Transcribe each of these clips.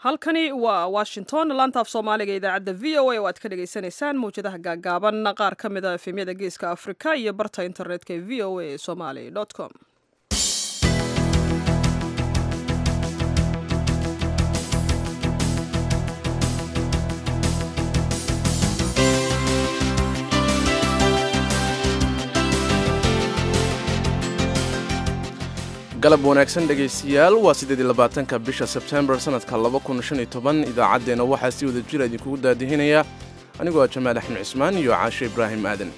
halkani waa washington laantaaf soomaaliga idaacadda v o a oo aad ka dhagaysanaysaan mawjadaha gaagaaban qaar ka mid a efemyada geeska afrika iyo barta internetka ee v o a somaly com galab wanaagsan dhegaystayaal waa siddeed iyo labaatanka bisha sebtembar sannadka laba kun shan iyo toban idaacaddeenna waxaa si wada jira idinkugu daadihinaya anigoo ah jamaal axmed cismaan iyo caashe ibraahim aadan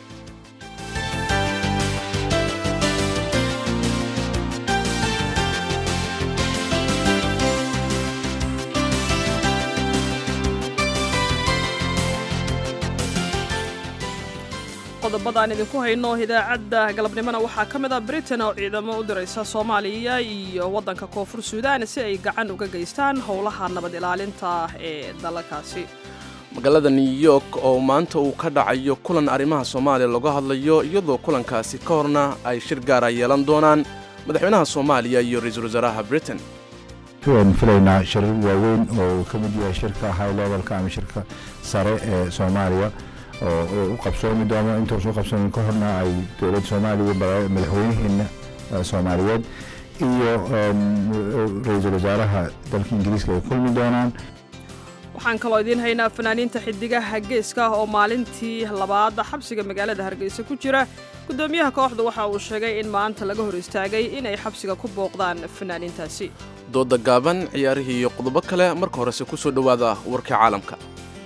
qodobadaan idinku hayno idaacadda galabnimona waxaa ka mid ah britain oo ciidamo u diraysa soomaaliya iyo waddanka koonfur suudaan si ay gacan uga geystaan howlaha nabad ilaalinta ee dalalkaasi magaalada new york oo maanta uu ka dhacayo kulan arrimaha soomaaliya looga hadlayo iyadoo kulankaasi ka horna ay shir gaara yeelan doonaan madaxweynaha soomaaliya iyo ra-iisul wasaaraha britain waan filaynaa shirar waaweyn oo uu ka mid yahay shirka high levelka ama shirka sare ee soomaaliya oo u qabsoomi doono intuusu qabsoomin ka horna ay dowladda soomaaliya madaxweynaheena soomaaliyeed iyo ra-iisul wasaaraha dalka ingiriiska ay kulmi doonaan waxaan kaloo idiin haynaa fanaaniinta xidigaha geeska oo maalintii labaad xabsiga magaalada hargeysa ku jira guddoomiyaha kooxda waxa uu sheegay in maanta laga hor istaagay inay xabsiga ku booqdaan fanaaniintaasi dooda gaaban ciyaarihii iyo qodobo kale marka horese ku soo dhowaada warka caalamka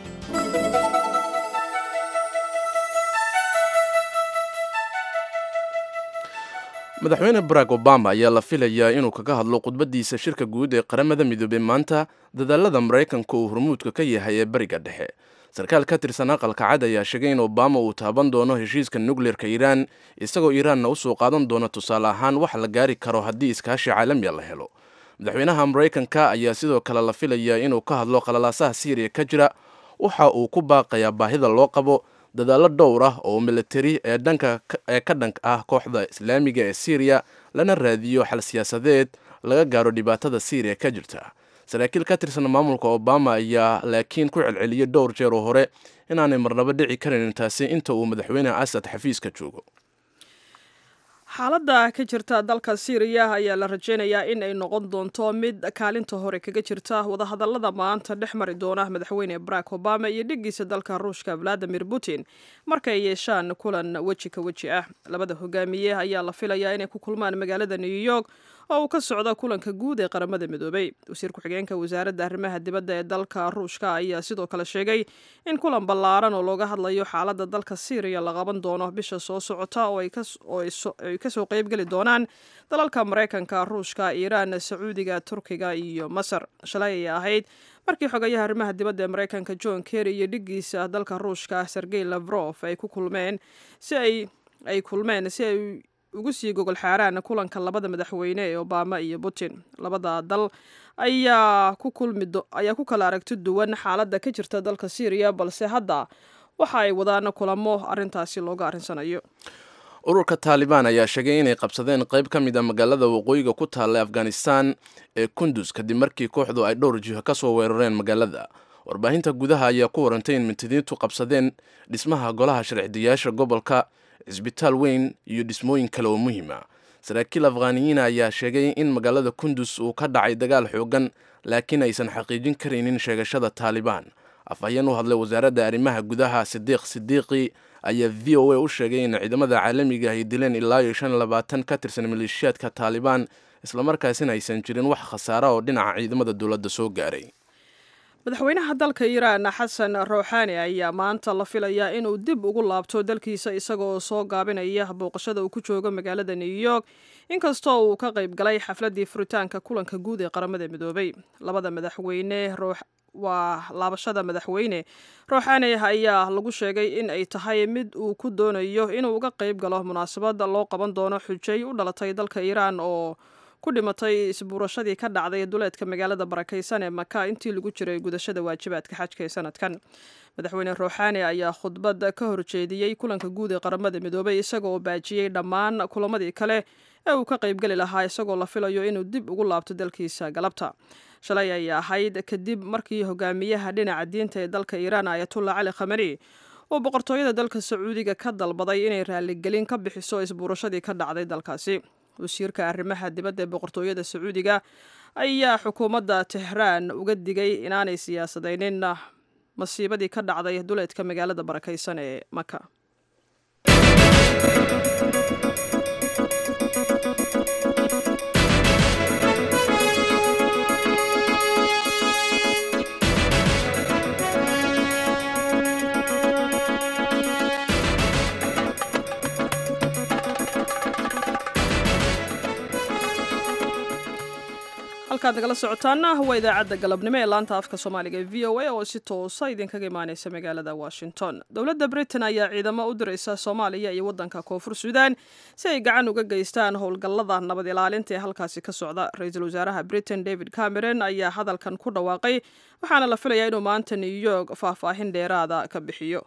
madaxweyne barack obama ayaa la filayaa inuu kaga hadlo khudbaddiisa shirka guud ee qaramada midoobey maanta dadaalada maraykanka uu hormuudka ka yahay ee bariga dhexe sarkaal ka tirsan aqalka cad ayaa sheegay in obama uu taaban doono heshiiska nukleerka iiraan isagoo iiraanna usoo qaadan doono tusaale ahaan wax la gaari karo haddii iskaashi caalamiya la helo madaxweynaha maraykanka ayaa sidoo kale la filayaa inuu ka hadlo qalalaasaha siiriya ka jira waxa uu ku baaqayaa baahida loo qabo dadaallo dhowr ah oo militari ee dhanka ee ka dhank ah kooxda islaamiga ee syriya lana raadiyo xal siyaasadeed laga gaaro dhibaatada syriya ka jirta saraakiil ka tirsan maamulka obama ayaa laakiin ku celceliyey dhowr jeer oo hore inaanay marnabo dhici karin taasi inta uu madaxweyne asad xafiiska joogo xaaladda ka jirta dalka syriya ayaa la rajaynayaa in ay noqon doonto mid kaalinta hore kaga jirta wadahadallada maanta dhex mari doona madaxweyne barack obama iyo dhigiisa dalka ruushka valadimir putin markay yeeshaan kulan weji ka weji ah labada hogaamiye ayaa la filayaa inay ku kulmaan magaalada new york oo uu ka socdo kulanka guud ee qaramada midoobay wasiir ku-xigeenka wasaaradda arrimaha dibadda ee dalka ruushka ayaa sidoo kale sheegay in kulan ballaaran oo looga hadlayo xaaladda dalka syriya la qaban doono bisha soo socota oo ay kasoo qeybgeli doonaan dalalka maraykanka ruushka iiraan sacuudiga turkiga iyo masar shalay ayay ahayd markii xogayaha arrimaha dibadda ee maraykanka john kerry iyo dhigiisa dalka ruushka sergey lavrof ay ku kulmeen si ay ay kulmeen si ay ugu sii gogol xaaraan kulanka labada madaxweyne ee obama iyo putin labada dal ayaa ku kulmi ayaa ku kala aragti duwan xaaladda ka jirta dalka syriya balse hadda waxa ay wadaan kulamo arrintaasi looga arrinsanayo ururka taalibaan ayaa sheegay inay qabsadeen qayb ka mid a magaalada waqooyiga ku taalla afghanistan ee kundus kadib markii kooxdu ay dhowr jiho ka soo weerareen magaalada warbaahinta gudaha ayaa ku warantay in mintidiintu qabsadeen dhismaha golaha sharcidayaasha gobolka cisbitaal weyn iyo dhismooyin kale oo muhiima saraakiil afghaniyiina ayaa sheegay in magaalada kundus uu ka dhacay dagaal xoogan laakiin aysan xaqiijin karaynin sheegashada taalibaan afhayeen u hadlay wasaaradda arrimaha gudaha sidiiq sidiiqi ayaa v o a u sheegay in ciidamada caalamiga ay dileen ilaa iyo shan labaatan ka tirsan maleeshiyaadka taalibaan islamarkaasina aysan jirin wax khasaara oo dhinaca ciidamada dowladda soo gaaray madaxweynaha dalka iiraan xasan rouxaani ayaa maanta la filayaa inuu dib ugu laabto dalkiisa isagoo soo gaabinaya booqashada uu ku joogo magaalada new york inkastoo uu ka qayb galay xafladii furitaanka kulanka guud ee qaramada midoobay labada madaxweyne waa laabashada madaxweyne rouxaani ayaa lagu sheegay in ay tahay mid uu ku doonayo inuu uga qayb galo munaasabad loo qaban doono xujay u dhalatay dalka iiraan oo ku dhimatay isbuurashadii ka dhacday duleedka magaalada barakaysan ee maka intii lagu jiray gudashada waajibaadka xajka ee sanadkan madaxweyne rouxaani ayaa khudbad ka horjeediyey kulanka guud ee qaramada midoobay isagoo baajiyey dhammaan kulamadii kale ee uu ka qaybgeli lahaa isagoo la filayo inuu dib ugu laabto dalkiisa galabta shalay ay ahayd kadib markii hogaamiyaha dhinaca diinta ee dalka iiraan ayatullah cali khamani uu boqortooyada dalka sacuudiga ka dalbaday inay raaligelin ka bixiso isbuurashadii ka dhacday dalkaasi wasiirka arrimaha dibadda ee boqortooyada sacuudiga ayaa xukuumadda tehraan uga digay inaanay siyaasadaynin masiibadii ka dhacday duleedka magaalada barakaysan ee maka halkaad nagala socotaana waa idaacadda galabnimo ee laanta afka soomaaliga ee v o a oo si toosa idinkaga imaaneysa magaalada washington dowladda britain ayaa ciidamo u diraysa soomaaliya iyo waddanka koonfur suudan si ay gacan uga geystaan howlgallada nabad ilaalinta ee halkaasi ka socda ra-iisul wasaaraha britain david cameron ayaa hadalkan ku dhawaaqay waxaana la filayaa inuu maanta new york faahfaahin dheeraada ka bixiyo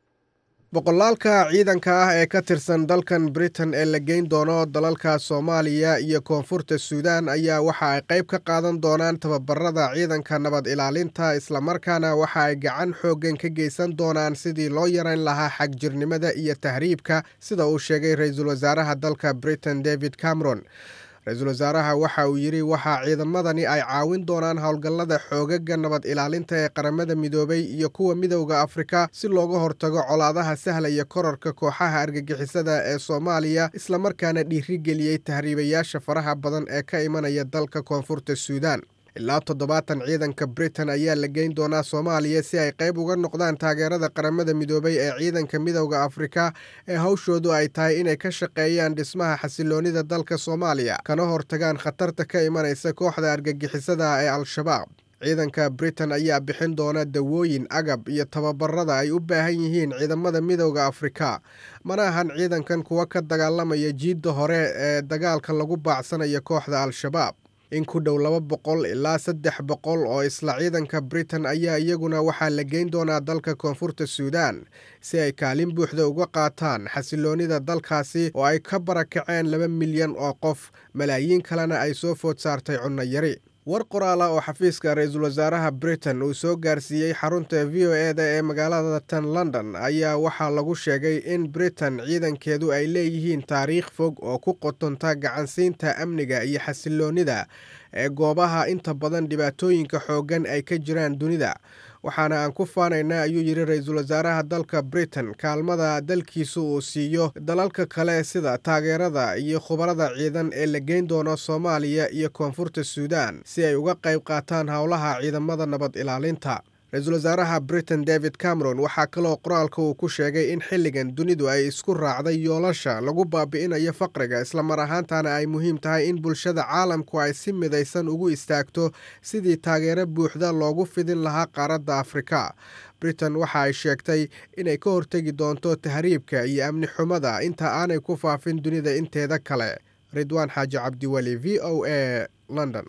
boqolaalka ciidanka ah ee ka tirsan dalkan britain ee la geyn doono dalalka soomaaliya iyo koonfurta suudaan ayaa waxa ay qayb ka qaadan doonaan tababarada ciidanka nabad ilaalinta islamarkaana waxa ay gacan xooggan ka geysan doonaan sidii loo yarayn lahaa xagjirnimada iyo tahriibka sida uu sheegay ra-iisul wasaaraha dalka britain david cameron ra-iisul wasaaraha waxa uu yidhi waxaa ciidamadani ay caawin doonaan howlgallada xoogaga nabad ilaalinta ee qaramada midoobay iyo kuwa midowda afrika si looga hortago colaadaha sahlaya korarka kooxaha argagixisada ee soomaaliya islamarkaana dhiirigeliyey tahriibayaasha faraha badan ee ka imanaya dalka koonfurta suudaan ilaa toddobaatan ciidanka britain ayaa la geyn doonaa soomaaliya si ay qayb uga noqdaan taageerada qaramada midoobay ee ciidanka midowda afrika ee hawshoodu ay tahay inay ka shaqeeyaan dhismaha xasiloonida dalka soomaaliya kana hortagaan khatarta ka imanaysa kooxda argagixisada ee al-shabaab ciidanka britain ayaa bixin doona dawooyin agab iyo tababarada ay u baahan yihiin ciidamada midowda afrika mana ahan ciidankan kuwa ka dagaalamaya jiidda hore ee dagaalka lagu baacsanayo kooxda al-shabaab in ku dhow laba boqol ilaa saddex boqol oo isla ciidanka britain ayaa iyaguna waxaa la geyn doonaa dalka koonfurta suudaan si ay kaalin buuxda uga qaataan xasiloonida dalkaasi oo ay ka barakaceen laba milyan oo qof malaayiin kalena ay soo food saartay cunno yari war qoraala oo xafiiska ra-iisul wasaaraha britain uu soo gaarsiiyey xarunta v o e da ee magaalada tan london ayaa waxaa lagu sheegay in britain ciidankeedu ay leeyihiin taariikh fog oo ku qotonta gacansiinta amniga iyo xasiloonida ee goobaha inta badan dhibaatooyinka xooggan ay ka jiraan dunida waxaana aan ku faanaynaa ayuu yidhi ra-iisul wasaaraha dalka britain kaalmada dalkiisu uu siiyo dalalka kale sida taageerada iyo khubarada ciidan ee la geyn doono soomaaliya iyo koonfurta suudaan si ay uga qayb qaataan howlaha ciidamada nabad ilaalinta ra-iisul wasaaraha britain david cameron waxaa kaloo qoraalka uu ku sheegay in xilligan dunidu ay isku raacday yoolasha lagu baabi'inayo faqriga islamar ahaantana ay muhiim tahay in bulshada caalamku ay si midaysan ugu istaagto sidii taageero buuxda loogu fidin lahaa qaaradda afrika britain waxa ay sheegtay inay ka hortegi doonto tahriibka iyo amni xumada inta aanay ku faafin dunida inteeda kale ridwaan xaaji cabdiweli v o a london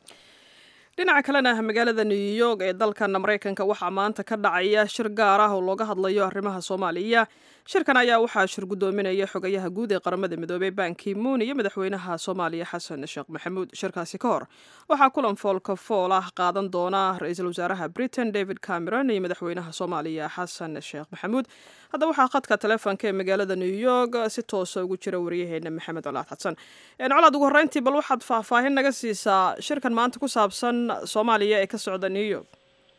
dhinaca kalena magaalada new york ee dalkan maraykanka waxaa maanta ka dhacaya shir gaar ah oo looga hadlayo arrimaha soomaaliya shirkan ayaa waxaa shir guddoominaya xogayaha guud ee qaramada midoobey banki muun iyo madaxweynaha soomaaliya xasan sheekh maxamuud shirkaasi ka hor waxaa kulan foolka fool ah qaadan doona ra-iisul wasaaraha britain david cameron iyo madaxweynaha soomaaliya xasan sheekh maxamuud hadda waxaa khadka taleefonka ee magaalada new york si toosa ugu jira wariyaheena maxamed colaad xasan colaad ugu horreyntii bal waxaad faahfaahin naga siisaa shirkan maanta ku saabsan soomaaliya ee ka socda new york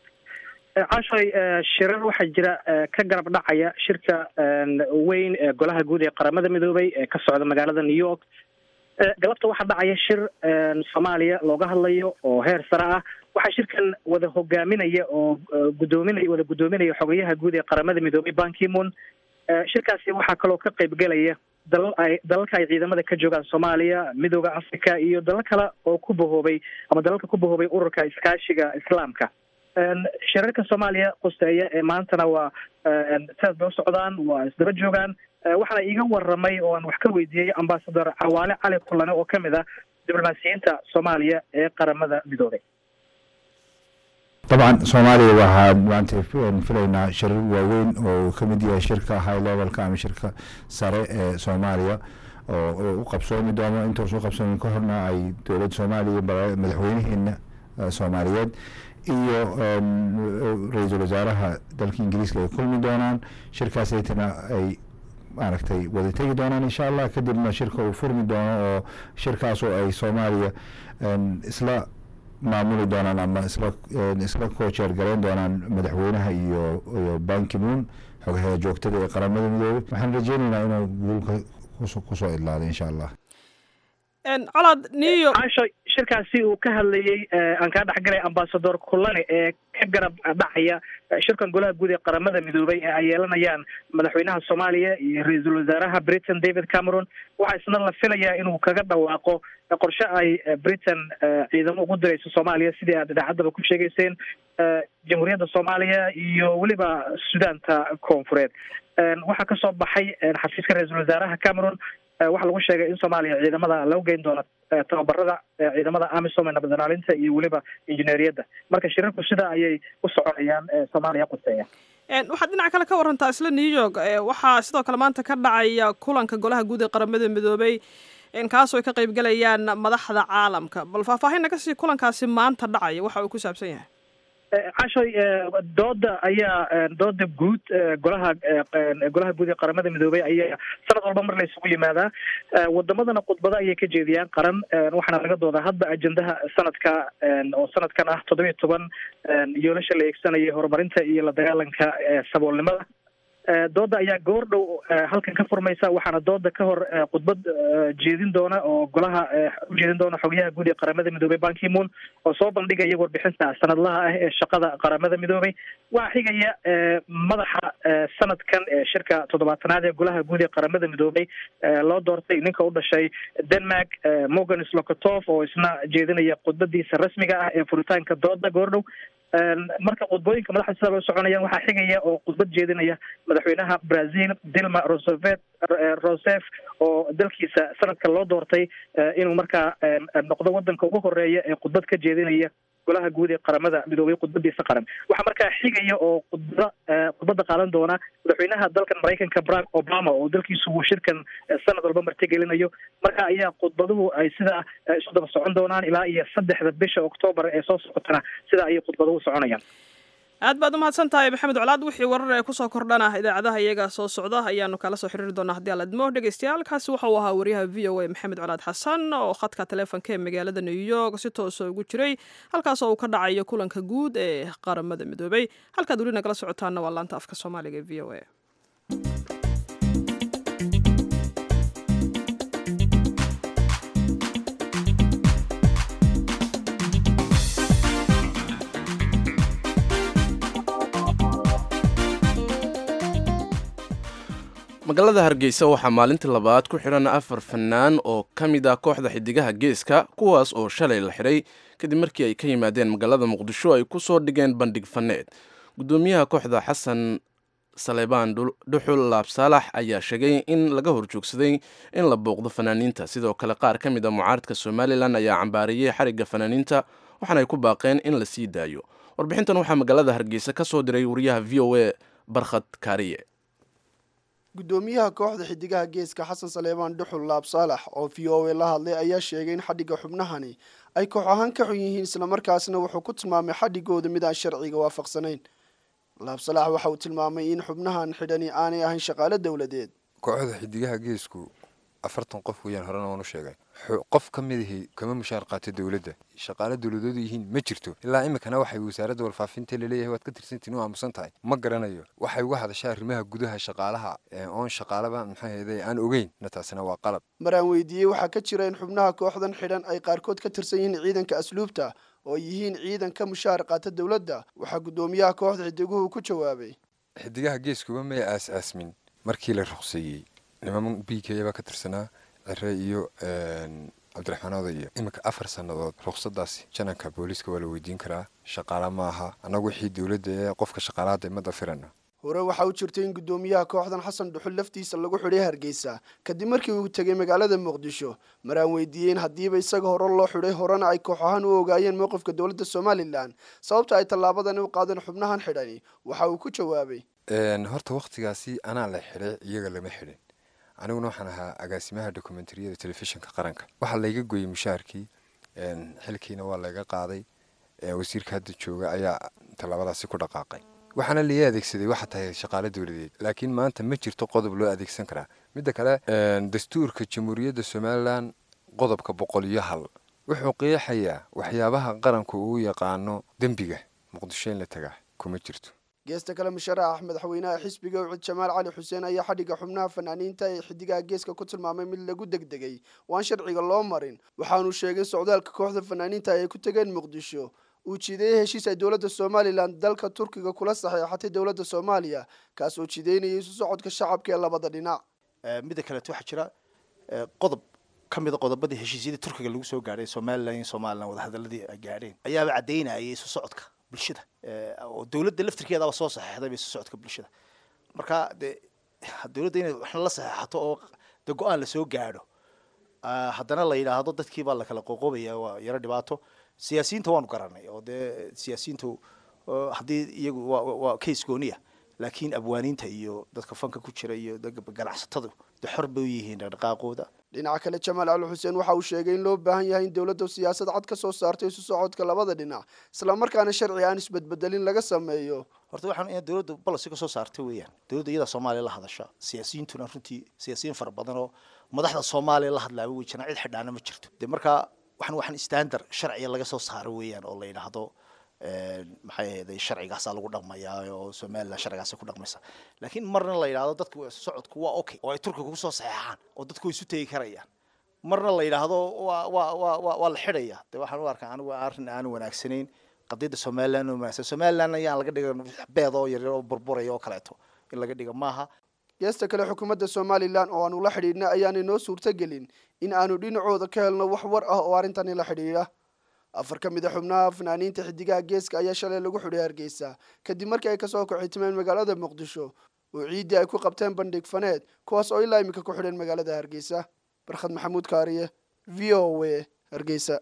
cashay shirar waxaa jira ka garab dhacaya shirka weyn ee golaha guud ee qaramada midoobay ee ka socda magaalada new york galabta waxaa dhacaya shir soomaaliya looga hadlayo oo heer sare ah waxaa shirkan wada hogaaminaya oo gudoominaya wada guddoominaya xogayaha guud ee qaramada midoobay bankimon shirkaasi waxaa kaloo ka qaybgelaya dalal ay dalalka ay ciidamada ka joogaan soomaaliya midooda africa iyo dalal kale oo ku bahoobay ama dalalka ku bahoobay ururka iskaashiga islaamka shirarka soomaaliya quseeya ee maantana waa sidaas bay u socdaan waa isdaba joogaan waxaana iiga waramay oo aan wax ka weydiiyey ambasador cawaale cali kulane oo kamid ah diblomaasiyiinta soomaaliya ee qaramada midoobay dabcan soomaaliya waxaa maanta filaynaa shirar waaweyn oo uu ka mid yahay shirka high levelka ama shirka sare ee soomaaliya oo u qabsoomi doono intuusu qabsoomin ka horna ay dowladda soomaaliya madaxweynaheena soomaaliyeed iyo ra-iisul wasaaraha dalka ingiriiska ay kulmi doonaan shirkaasaytana ay maaragtay wada tegi doonaan insha allah kadibna shirka uu furmi doono oo shirkaas oo ay soomaaliya isla maamuli doonaan ama isla isla koojeer garayn doonaan madaxweynaha iyo iyo bankimuun xogaha joogtada ee qaramada midoobay waxaan rajeynaynaa inuu guulka kusoo idlaado insha allah colaad niyo caasho shirkaasi uu ka hadlayey aan kaa dhexgalay ambasador kulane ee ka garab dhacaya shirkan golaha guud ee qaramada midoobay ee ay yeelanayaan madaxweynaha soomaaliya iyo ra-iisul wasaaraha britain david cameron waxaa isna la filayaa inuu kaga dhawaaqo qorshe ay britain ciidamo ugu dirayso soomaaliya sidii aad idaacaddaba ku sheegeyseen jamhuuriyadda soomaaliya iyo weliba sudaanta koonfureed waxaa kasoo baxay xafiiska ra-iisul wasaaraha cameron waxaa lagu sheegay in soomaaliya ciidamada lagu geyn doono tababarada ciidamada amisom ee nabad ilaalinta iyo weliba injineeriyadda marka shirarku sidaa ayay u soconayaan soomaaliya quseeya waxaad dhinac kale ka warantaa isla new york waxaa sidoo kale maanta ka dhacaya kulanka golaha guud ee qaramada midoobay kaasoo ay ka qeybgalayaan madaxda caalamka bal faahfaahinna kasii kulankaasi maanta dhacaya waxa uu ku saabsan yahay cashoy dooda ayaa dooda guud golaha golaha guud ee qaramada midoobay ayaa sanad walba mar la isugu yimaadaa wadamadana khudbado ayay ka jeediyaan qaran waxaana laga doodaa hadda ajendaha sanadka oo sanadkan ah toddoba iyo toban yoolasha la eegsanayay horumarinta iyo la dagaalanka saboolnimada dooda ayaa goor dhow halkan ka furmaysa waxaana dooda ka hor khudbad jeedin doona oo golaha ujeedin doona xogyaha guud ee qaramada midoobey bankimoon oo soo bandhigaya warbixinta sanadlaha ah ee shaqada qaramada midoobey waxaa xigaya madaxa sanadkan ee shirka toddobaatanaad ee golaha guud ee qaramada midoobey loo doortay ninka u dhashay denmark morgan slokotov oo isna jeedinaya khudbadiisa rasmiga ah ee furitaanka dooda goor dhow marka khudbooyinka madaxda sidaa loo soconayaan waxaa xigaya oo khudbad jeedinaya madaxweynaha brazil dilma roosevelt rosef oo dalkiisa sanadka loo doortay inuu markaa noqdo wadanka ugu horeeya ee khudbad ka jeedinaya golaha guud ee qaramada midoobay khudbadiisa qaran waxaa markaa xigaya oo khudbada khudbada qaadan doona madaxweynaha dalkan maraykanka barack obama oo dalkiisu uu shirkan sanad walba martigelinayo marka ayaa khudbaduhu ay sidaa isu daba socon doonaan ilaa iyo saddexda bisha octoobar ee soo socotana sidaa ayay khudbaduhu soconayaan aad baad umahadsan tahay maxamed colaad wixii warar ee kusoo kordhana idaacadaha iyaga soo socda ayaanu kala soo xiriiri doonaa haddii aad idmo dhegeystayaal kaasi waxa uu ahaa wariyaha v o a maxamed colaad xasan oo khadka taleefonka ee magaalada new york si toosa ugu jiray halkaas oo uu ka dhacayo kulanka guud ee qaramada midoobay halkaad weli nagala socotaana waa laanta afka soomaaliga ee v o a magaalada hargeysa waxaa maalintii labaad ku xidhan afar fanaan oo ka mid ah kooxda xidigaha geeska kuwaas oo shalay la xidhay kadib markii ay ka yimaadeen magaalada muqdisho ay ku soo dhigeen bandhig faneed guddoomiyaha kooxda xasan saleebaan dhuxul laabsaalax ayaa sheegay in laga horjoogsaday in la booqdo fanaaniinta sidoo kale qaar ka mid a mucaaradka somalilan ayaa cambaariyey xarigga fanaaniinta waxaana ay ku baaqeen in la sii daayo warbixintan waxaa magaalada hargeysa ka soo diray wariyaha v o a barkhad kaariye guddoomiyaha kooxda xidigaha geeska xasan saleebaan dhuxul laab saalax oo v o a la hadlay ayaa sheegay in xadhigga xubnahani ay koox ahaan ka xun yihiin islamarkaasna wuxuu ku tilmaamay xadhigooda mid aan sharciga waafaqsanayn laab salax waxa uu tilmaamay in xubnahan xidhani aanay ahayn shaqaalo dowladeed kooxda xidigaha geesku afartan qof weeyaan horena waan u sheegay qof ka midihii kama mushaar qaato dowladda shaqaalo dowladoodu yihiin ma jirto ilaa iminkana waxay wasaaradda warfaafinta laleeyahay waad ka tirsantiin u aamusan tahay ma garanayo waxay uga hadashaa arrimaha gudaha shaqaalaha oon shaqaalaba maxay ahayday aan ogeyn na taasina waa qalab mar aan weydiiyey waxaa ka jira in xubnaha kooxdan xidhan ay qaarkood ka tirsan yihiin ciidanka asluubta oo yihiin ciidan ka mushaar qaata dowladda waxaa guddoomiyaha kooxda xidiguhu ku jawaabay xidigaha geeskuba may aas-aasmin markii la ruqseeyey niman b k baa ka tirsanaa cire iyo cabdiraxmaan odayo iminka afar sannadood ruqsadaasi jananka booliiska waa la weydiin karaa shaqaala ma aha annagu wixii dowladda ee qofka shaqaalaada imada firana hore waxaa u jirtay in guddoomiyaha kooxdan xasan dhuxul laftiisa lagu xidhay hargeysa kadib markii uu tegay magaalada muqdisho mar aan weydiiyey in haddiiba isaga hore loo xidhay horena ay koox ahaan u ogaayeen mowqifka dowladda somalilan sababta ay tallaabadani u qaadeen xubnahan xidhani waxa uu ku jawaabay horta wakhtigaasi anaa la xidhay iyaga lama xidhin aniguna waxaan ahaa agaasimaha dokumentariyada telefishinka qaranka waxaa layga goyey mushaarkii xilkiina waa layga qaaday wasiirka hadda jooga ayaa tallaabadaasi ku dhaqaaqay waxaana laii adeegsaday waxa tahay shaqaale dowladeed laakiin maanta ma jirto qodob loo adeegsan karaa midda kale dastuurka jamhuuriyadda somalilan qodobka boqol iyo hal wuxuu qeexayaa waxyaabaha qaranku uu yaqaano dembiga muqdisho in la tagaa kuma jirto geesta kale musharax madaxweynaha xisbiga ucud jamaal cali xuseen ayaa xadhigga xubnaha fanaaniinta ee xidigaha geeska ku tilmaamay mid lagu degdegay waan sharciga loo marin waxaanu sheegay socdaalka kooxda fanaaniinta ay ku tegeen muqdisho uu jiideeyey heshiis ay dowladda somalilan dalka turkiga kula saxeexatay dowladda soomaaliya kaas oo jiideynayay isu socodka shacabka ee labada dhinac midda kaleeto waxaa jira qodob ka mida qodobadii heshiisyadii turkiga lagu soo gaadhay somalilan iyo somalilan wadahadaladii ay gaadheen ayaaba caddaynayay isu socodka bulshada oo dowladda laftirkeedaba soo saxeexday isu socodka bulshada marka dee dowladda inay waxna la saxeexato oo de go-aan lasoo gaadho haddana la yidhaahdo dadkii baa lakala qoqobaya waa yaro dhibaato siyaasiyiinta waanu garanay oo dee siyaasiyiintu haddii iyagu waa case gooniya laakiin abwaaniinta iyo dadka fanka ku jira iyo ganacsatadu de xor bay u yihiin dhaqdhaqaaqooda dhinaca kale jamaal cali xuseen waxa uu sheegay in loo baahan yahay in dowladda siyaasad cad ka soo saarto isu socodka labada dhinac islamarkaana sharci aan isbedbedelin laga sameeyo horta waxaan in dowladda bolosi ka soo saartay weeyaan dowladda iyada soomaaliya la hadasha siyaasiyiintuna runtii siyaasiyiin fara badan oo madaxda soomaaliya la hadlaaba wey jiraan cid xidhaana ma jirto de markaa waxan waxaan standard sharciga laga soo saaro weeyaan oo la yidhaahdo maxay ahayday sharcigaasaa lagu dhaqmayaa oo somalilan sharcigaasa ku dhaqmaysa laakiin marna la yidhahdo dadka socodku waa okay oo ay turkiga kusoo saxeexaan oo dadku way isu tegi karayaan marna la yidhaahdo waa waa waa waa waa la xidhaya de waxaan u arkaa anigu arrin aanu wanaagsanayn qadiyadda somalilan oo wanaagsan somalilan ayaan laga dhiga beed oo yaryar oo burburaya oo kaleeto in laga dhiga maaha geesta kale xukuumadda somalilan oo aanu la xidhiidhnay ayaanay noo suurtagelin in aanu dhinacooda ka helno wax war ah oo arrintani la xidhiidha afar ka mid a xubnaha fanaaniinta xidigaha geeska ayaa shalay lagu xidhay hargeysa kadib markii ay kasoo kaxitimeen magaalada muqdisho oo ciiddii ay ku qabteen bandhig faneed kuwaas oo ilaa iminka ku xidhan magaalada hargeysa barkhad maxamuud kaariye v o a hargeysa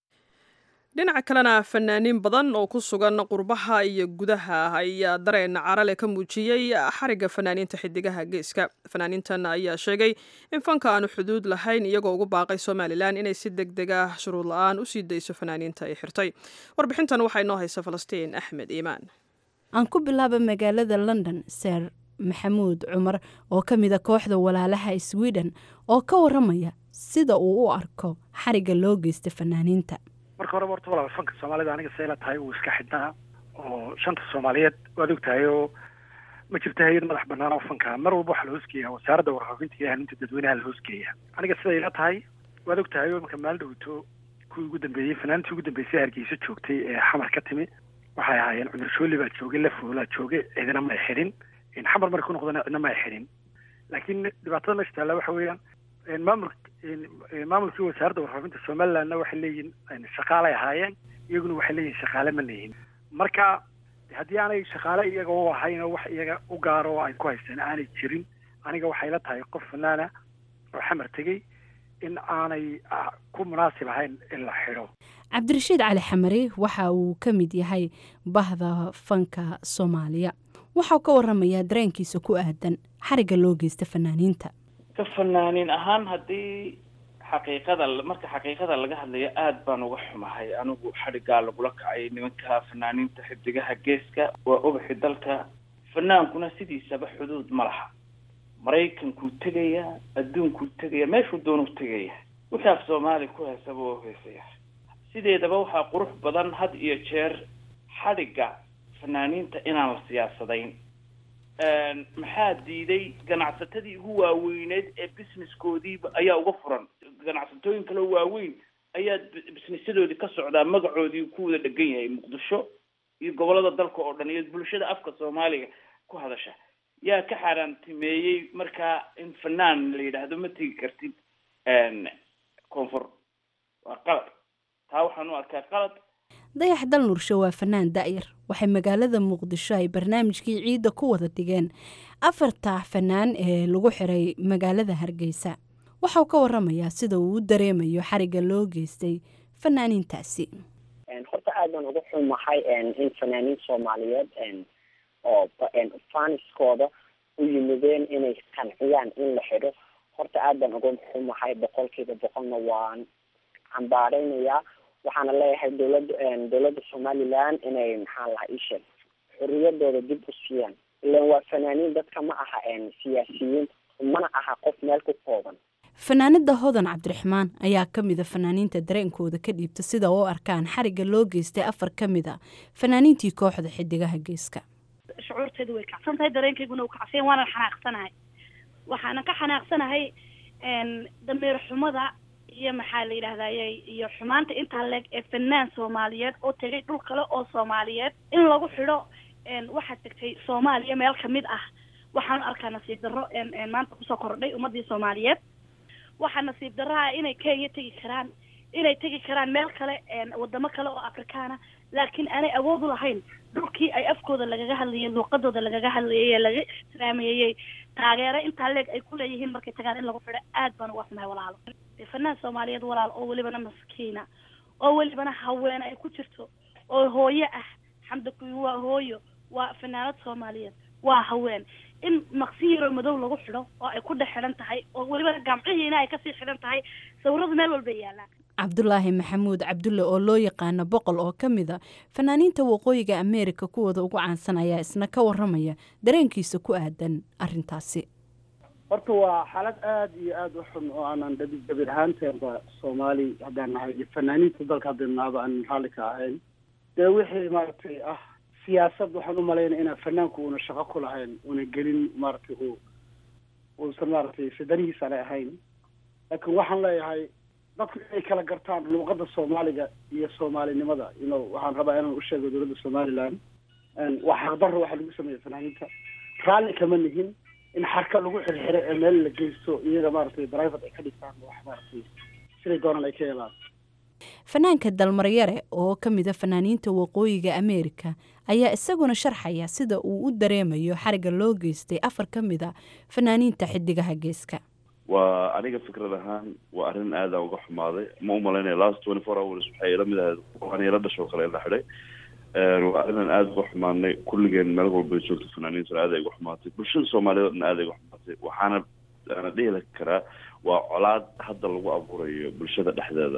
dhinaca kalena fanaaniin badan oo ku sugan qurbaha iyo gudaha ayaa dareen carale ka muujiyey xarigga fanaaniinta xidigaha geeska fanaaniintan ayaa sheegay in fanka aanu xuduud lahayn iyagoo ugu baaqay somalilan inay si deg deg ah shuruud la-aan usii dayso fanaaniinta ay xirtay warbixintan waxaa inoo haysa falastiin axmed iimaan aan ku bilaaba magaalada london seer maxamuud cumar oo ka mida kooxda walaalaha sweden oo ka waramaya sida uu u arko xarigga loo geysta fanaaniinta marka horeba horta walaal fanka soomaalida aniga seela tahay uu iska xidhnaa oo shanta soomaaliyeed waad og tahay oo ma jirto hay-ad madax banaan oo fanka mar walba waxaa la hoosgeeyaa wasaaradda warfaafinta iyo haninta dadweynaha la hoosgeeya aniga siday ila tahay waad og tahay oo imanka maalin dhowto kuwii ugu dambeeyey fanaantii ugu dambeysay hargeysa joogtay ee xamar ka timi waxay ahaayeen cumar shooli baa joogay lafoolaa joogay cidina ma ay xidhin xamar markay ku noqdana cidna ma ay xidhin laakiin dhibaatada meesha taalla waxa weeyaan maamul maamulkii wasaaradda warfaafinta somalilandna waxay leeyihin shaqaalay ahaayeen iyaguna waxay leeyihin shaqaale ma leeyihin marka haddii aanay shaqaale iyaga u ahayn oo wax iyaga u gaaro oo ay ku haysteen aanay jirin aniga waxay la tahay qof fanaana oo xamar tegey in aanay ku munaasib ahayn in la xidho cabdirashiid cali xamari waxa uu ka mid yahay bahda fanka soomaaliya waxau ka waramayaa dareenkiisa ku aadan xarigga loo geysta fanaaniinta ka fanaaniin ahaan haddii xaqiiqada marka xaqiiqada laga hadlayo aada baan uga xumahay anigu xadhiggaa lagula kacay nimanka fanaaniinta xidigaha geeska waa ubaxi dalka fanaankuna sidiisaba xuduud ma laha maraykankuu tegaya adduunkuu tegaya meeshuu doonuu tegaya wixii af soomaali ku heesaba waa heesaya sideedaba waxaa qurux badan had iyo jeer xadhigga fanaaniinta inaan la siyaasadayn maxaa diiday ganacsatadii ugu waaweyneed ee businesskoodiiba ayaa uga furan ganacsatooyin kaleo waaweyn ayaa businessyadoodii ka socdaa magacoodii ku wada dhegan yahay muqdisho iyo gobolada dalka oo dhan iyo bulshada afka soomaaliga ku hadasha yaa ka xaaraantimeeyey markaa in fanaan la yidhaahdo ma tegi kartid koonfur waa qalad taa waxaan u arkaa qalad dayax dal nursho waa fanaan da'yar waxay magaalada muqdisho ay barnaamijkii ciidda ku wada dhigeen afarta fanaan ee lagu xiray magaalada hargeysa waxau ka waramayaa sida uu u dareemayo xarigga loo geystay fanaaniintaasi horta aad baan uga xumahay in fanaaniin soomaaliyeed oo faniskooda u yimideen inay qanciyaan in la xidho horta aad baan uga xumahay boqolkiiba boqolna waan cambaareynayaa waxaana leeyahay dowladda dowladda somaliland inay maxaa lahaa isheeg xorriyadooda dib u siiyaan ilan waa fanaaniin dadka ma aha siyaasiyiin mana aha qof meel ku kooban fanaanada hodan cabdiraxmaan ayaa ka mida fanaaniinta dareenkooda ka dhiibta sida u arkaan xarigga loo geystay afar ka mid a fanaaniintii kooxda xidigaha geeska shucuurteedu way kacsan tahay dareenkayguna uu kacsan waanan xanaaqsanahay waxaanan ka xanaaqsanahay dameer xumada iyo maxaa la yidhahdaye iyo xumaanta intaa leeg ee fanaan soomaaliyeed oo tegay dhul kale oo soomaaliyeed in lagu xidho waxaad tegtay soomaaliya meel kamid ah waxaan arkaa nasiib darro maanta kusoo kordhay ummadii soomaaliyeed waxaa nasiib darraha inay kenya tegi karaan inay tegi karaan meel kale wadamo kale oo afrikaana laakiin aanay awood u lahayn dhulkii ay afkooda lagaga hadlayay luuqadooda lagaga hadlayay ee laga ixtiraamayey taageero intaa leeg ay ku leeyihiin markay tagaan in lagu xidho aad baan uga xumahay walaalo fanaan soomaaliyeed walaal oo welibana maskiina oo welibana haweene ay ku jirto oo hooyo ah xamda kuyi waa hooyo waa fanaanad soomaaliyeed waa haween in maqsi yaroo madow lagu xidho oo ay ku dhex xidhan tahay oo welibana gamcihiina ay kasii xidhan tahay sawiradu meel walbay yaallaan cabdulaahi maxamuud cabdulle oo loo yaqaano boqol oo ka mid a fanaaniinta waqooyiga ameerika kuwooda ugu caansan ayaa isna ka waramaya dareenkiisa ku aadan arintaasi horta waa xaalad aada iyo aada u xun oo aanan dhabi dabir ahaanteenba soomaali haddaan nahay iyo fanaaniinta dalka haddanaaba aanan raalli ka ahayn dee wixii maaragtay ah siyaasad waxaan u malaynaya inaan fanaanku una shaqo ku lahayn una gelin maaragtay u uusan maaragtay fidanihiisa anay ahayn laakiin waxaan leeyahay dadku inay kala gartaan luuqada soomaaliga iyo soomaalinimada ino waxaan rabaa inaan usheego dowladda somaliland waa xaqdarro waxaa lagu sameeya fanaaniinta raalli kama nihin in xarka lagu xirxiro ee meel la geysto iyaga maaragtay private ay ka dhigtaan wax maaragtay siday doonaan ay ka helaan fanaanka dalmaryare oo ka mid a fanaaniinta waqooyiga ameerika ayaa isaguna sharxaya sida uu u dareemayo xariga loo geystay afar ka mid a fanaaniinta xidigaha geeska waa aniga fikrad ahaan waa arrin aada uga xumaaday ma umalaynaya last twenty four hours waxay ila mid ahayd aniila dhashoo kale la xidhay waa arrinaan aada uga xumaanay kulligeen meel walba joogto fanaaniintuna aada ay uga xumaatay bulshada soomaaliyeedna aada ay uga xumaatay waxaana ana dhihi karaa waa colaad hadda lagu abuurayo bulshada dhexdeeda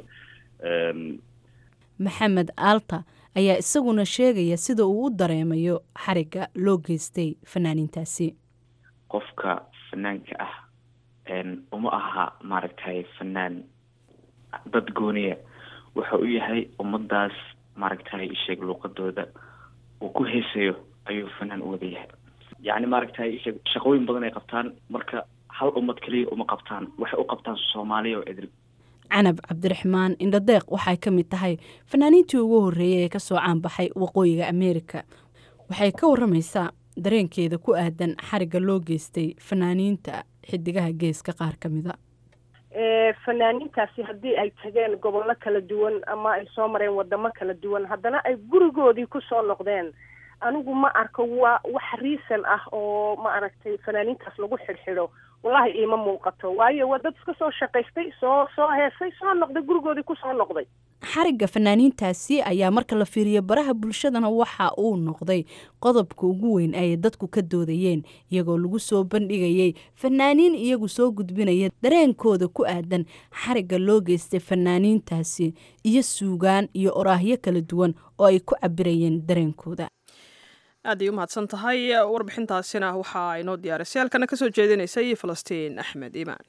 maxamed aalta ayaa isaguna sheegaya sida uu u dareemayo xariga loo geystay fanaaniintaasi qofka fanaanka ah uma aha maaragtay fanaan dad gooniya waxa u yahay ummadaas maaragtay isheeg luuqadooda uu ku heesayo ayuu fanaan u wada yahay yacni maaragtay isheeg shaqooyin badan ay qabtaan marka hal ummad keliya uma qabtaan waxay u qabtaan soomaaliya oo idil canab cabdiraxmaan indhadeeq waxay ka mid tahay fanaaniintii ugu horreeyay ee kasoo caanbaxay waqooyiga ameerika waxay ka waramaysaa dareenkeeda ku aadan xariga loo geystay fanaaniinta xidigaha geeska qaar ka mida fanaaniintaasi haddii ay tageen gobollo kala duwan ama ay soo mareen wadamo kala duwan haddana ay gurigoodii kusoo noqdeen anigu ma arko waa wax riisan ah oo ma aragtay fanaaniintaas lagu xidhxidho wallahi iima muuqato waayo waa dad iska soo shaqaystay soo soo heesay soo noqday gurigoodii kusoo noqday xarigga fanaaniintaasi ayaa marka la fiiriyo baraha bulshadana waxa uu noqday qodobka ugu weyn ay dadku ka doodayeen iyagoo lagu soo bandhigayay fanaaniin iyagu soo gudbinaya dareenkooda ku aadan xarigga loo geystay fanaaniintaasi iyo suugaan iyo oraahyo kala duwan oo ay ku cabirayeen dareenkooda aad ay u mahadsan tahay warbixintaasina waxa ay noo diyaarisay halkana kasoo jeedinaysay falastiin axmed iimaan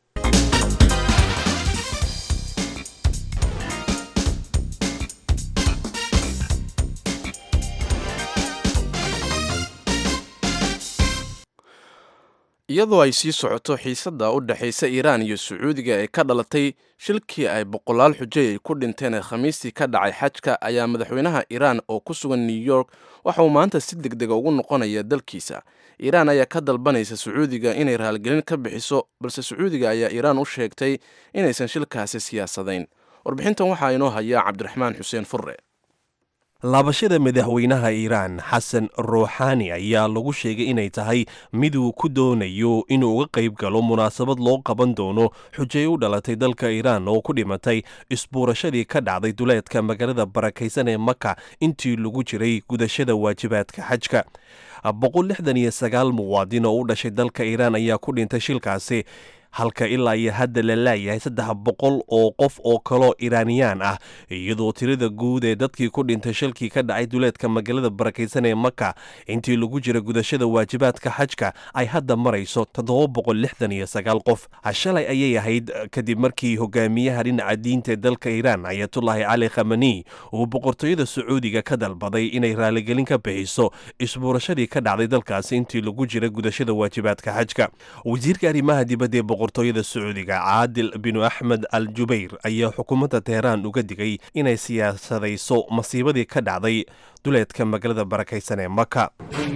iyadoo ay sii socoto xiisadda u dhexaysa iiraan iyo sacuudiga ee ka dhalatay shilkii ay boqolaal xujay ay ku dhinteen ee khamiistii ka dhacay xajka ayaa madaxweynaha iiraan oo ku sugan new york waxa uu maanta si deg dega ugu noqonaya dalkiisa iiraan ayaa ka dalbanaysa sacuudiga inay raaligelin ka bixiso balse sacuudiga ayaa iiraan u sheegtay inaysan shilkaasi siyaasadayn warbixintan waxaa inoo haya cabdiraxmaan xuseen furre laabashada madaxweynaha iiraan xasan ruuxaani ayaa lagu sheegay inay tahay mid uu ku doonayo inuu uga qayb galo munaasabad loo qaban doono xujay u dhalatay dalka iiraan oo ku dhimatay isbuurashadii ka dhacday duleedka magaalada barakaysan ee maka intii lagu jiray gudashada waajibaadka xajka boqol lixdan iyo sagaal muwaadin oo u dhashay dalka iiraan ayaa ku dhintay shilkaasi halka ilaa iyo hadda la laayahay saddex boqol oo qof oo kaloo iraaniyaan ah iyadoo tirada guud ee dadkii ku dhintay shilkii ka dhacay duleedka magaalada barakaysan ee maka intii lagu jira gudashada waajibaadka xajka ay hadda marayso toddoba boqol lixdan iyo sagaal qof shalay ayay ahayd kadib markii hogaamiyaha dhinaca diinta ee dalka iiraan ayatullaahi cali khamani uu boqortooyada sacuudiga ka dalbaday inay raaligelin ka bixiso isbuurashadii ka dhacday dalkaasi intii lagu jira gudashada waajibaadka xajka wasiirka arrimaha dibadda ee boqortooyada sacuudiga caadil binu axmed al jubayr ayaa xukuumadda teheraan uga digay inay siyaasadayso masiibadii ka dhacday duleedka magaalada barakaysan ee maka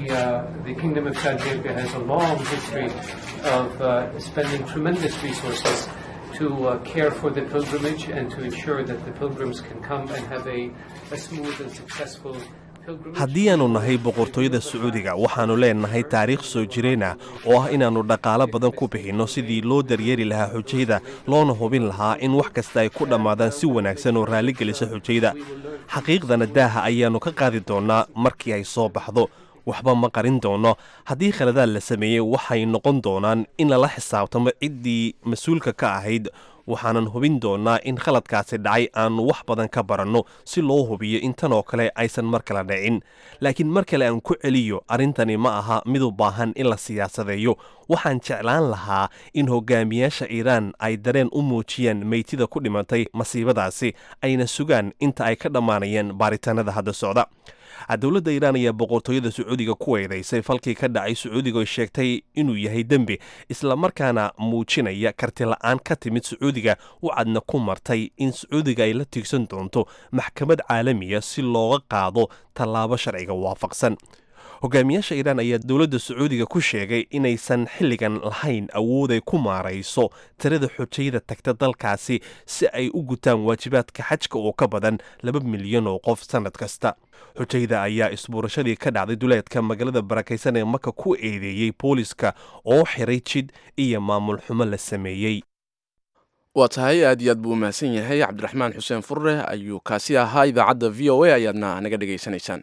to uh, care for the pilgrimage and to ensure that the pilgrims can come and have a, a smooth and successful haddii aanu nahay boqortooyada sacuudiga waxaannu leenahay taariikh soo jireen ah oo ah inaannu dhaqaalo badan ku bixinno sidii loo daryeeri lahaa xujayda loona hubin lahaa in wax kasta ay ku dhammaadaan si wanaagsan oo raalligelisa xujayda xaqiiqdana daaha ayaannu ka qaadi doonnaa markii ay soo baxdo waxba ma qarin doono haddii khaladaad la sameeyey waxay noqon doonaan in lala xisaabtamo ciddii mas-uulka ka ahayd waxaanan hubin doonaa in khaladkaasi dhacay aannu wax badan ka baranno si loo hubiyo in tan oo kale aysan mar kale dhicin laakiin mar kale aan ku celiyo arrintani ma aha mid u baahan in la siyaasadeeyo waxaan jeclaan lahaa in hogaamiyaasha iiraan ay dareen u muujiyaan meytida ku dhimatay masiibadaasi ayna sugaan inta ay ka dhammaanayeen baaritaanada hadda socda dowladda iiraan ayaa boqortooyada sacuudiga ku eedaysay falkii ka dhacay sacuudiga oo sheegtay inuu yahay dembi islamarkaana muujinaya kartila-aan ka timid sacuudiga wacadna ku martay in sacuudiga ay la tiigsan doonto maxkamad caalamiya si looga qaado tallaabo sharciga waafaqsan hogaamiyaasha iiraan ayaa dowladda sacuudiga ku sheegay inaysan xilligan lahayn awood ay ku maarayso tirada xujayada tagta dalkaasi si ay u gutaan waajibaadka xajka oo ka badan laba milyan oo qof sannad kasta xujayda ayaa isbuurashadii ka dhacday duleedka magaalada barakaysan ee maka ku eedeeyey booliska oo xiray jid iyo maamul xumo la sameeyey waa tahay aad iyo aad buu umahadsan yahay cabdiraxmaan xuseen furre ayuu kaasi ahaa idaacadda v o a ayaadna naga dhegaysanaysaan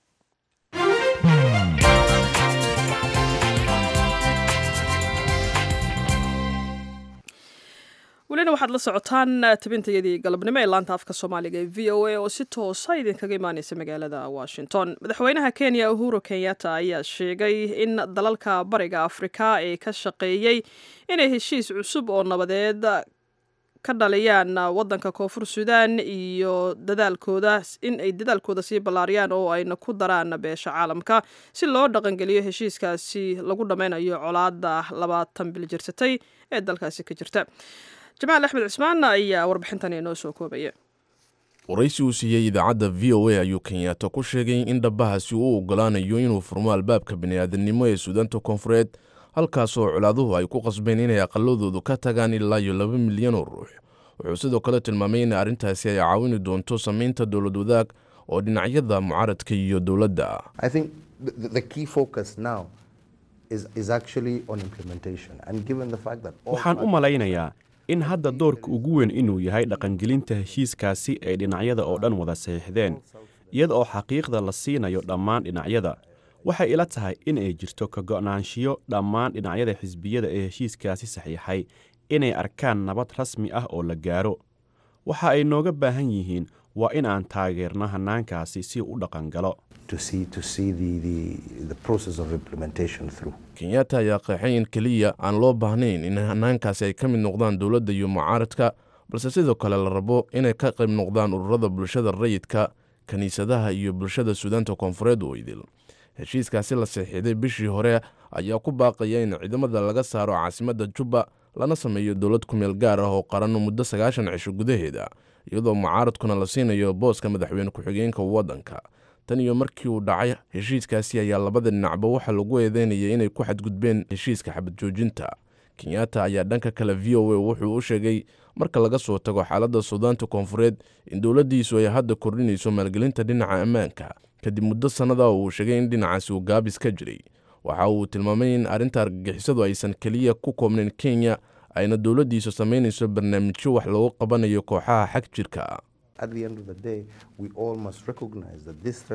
welina waxaad la socotaan tabintayadii galabnimo ee laanta afka soomaaliga ee v o a oo si toosa idinkaga imaaneysa magaalada washington madaxweynaha kenya uhuru kenyatta ayaa sheegay in dalalka bariga afrika ee ka shaqeeyey inay heshiis cusub oo nabadeed ka dhaliyaan wadanka koonfur suudaan iyo dadaalkooda in ay dadaalkooda sii ballaariyaan oo ayna ku daraan beesha caalamka si loo dhaqangeliyo heshiiskaasi lagu dhammaynayo colaada labaatan bil jirsatay ee dalkaasi ka jirta jamaal axmed cismaan ayaa warbixintan inoo soo koobaya waraysi uu siiyey idaacadda v o a ayuu kenyaata ku sheegay in dhabahaasi uu ogolaanayo inuu furmo albaabka bini'aadanimo ee suudaanta koonfureed halkaasoo colaaduhu ay ku qasbeen inay aqaladoodu ka tagaan ilaa iyo laba milyan oo ruux wuxuu sidoo kale tilmaamay in arrintaasi ay caawini doonto samaynta dowlad wadaag oo dhinacyada mucaaradka iyo dowladda ah waxaan u malaynayaa in hadda doorka ugu weyn inuu yahay dhaqangelinta heshiiskaasi ay dhinacyada oo dhan wada saxiixdeen iyada oo xaqiiqda la siinayo dhammaan dhinacyada waxay ila tahay in ay jirto ka go'naanshiyo dhammaan dhinacyada xisbiyada ee heshiiskaasi saxiixay inay arkaan nabad rasmi ah oo la gaaro waxa ay nooga baahan yihiin waa in aan taageerno hannaankaasi si u dhaqangalo kenyatta ayaa qeexay in keliya aan loo baahnayn in hannaankaasi ay ka mid noqdaan dowladda iyo mucaaradka balse sidoo kale la rabo inay ka qayb noqdaan ururada bulshada rayidka kiniisadaha iyo bulshada suudaanta koonfureed oo idil heshiiskaasi la saxiixday bishii hore ayaa ku baaqaya in ciidamada laga saaro caasimadda jubba lana sameeyo dowlad kumeel gaar ah oo qaran muddo sagaashan cisho gudaheeda iyadoo mucaaradkuna la siinayo booska madaxweyne ku-xigeenka waddanka tan iyo markii uu dhacay heshiiskaasi ayaa labada dhinacba waxaa lagu eedeynaya inay ku xadgudbeen heshiiska xabad joojinta kenyatta ayaa dhanka kale v o a wuxuu u sheegay marka laga soo tago xaaladda suudaanta koonfureed in dowladdiisu ay hadda kordhinayso maalgelinta dhinaca ammaanka kadib muddo sannada oo uu sheegay in dhinacaasi uu gaabis ka jiray waxa uu tilmaamay in arrinta argagixisadu aysan keliya ku koobnayn kenya ayna dowladdiisu samaynayso barnaamijyo wax loogu qabanayo kooxaha xag jirka ah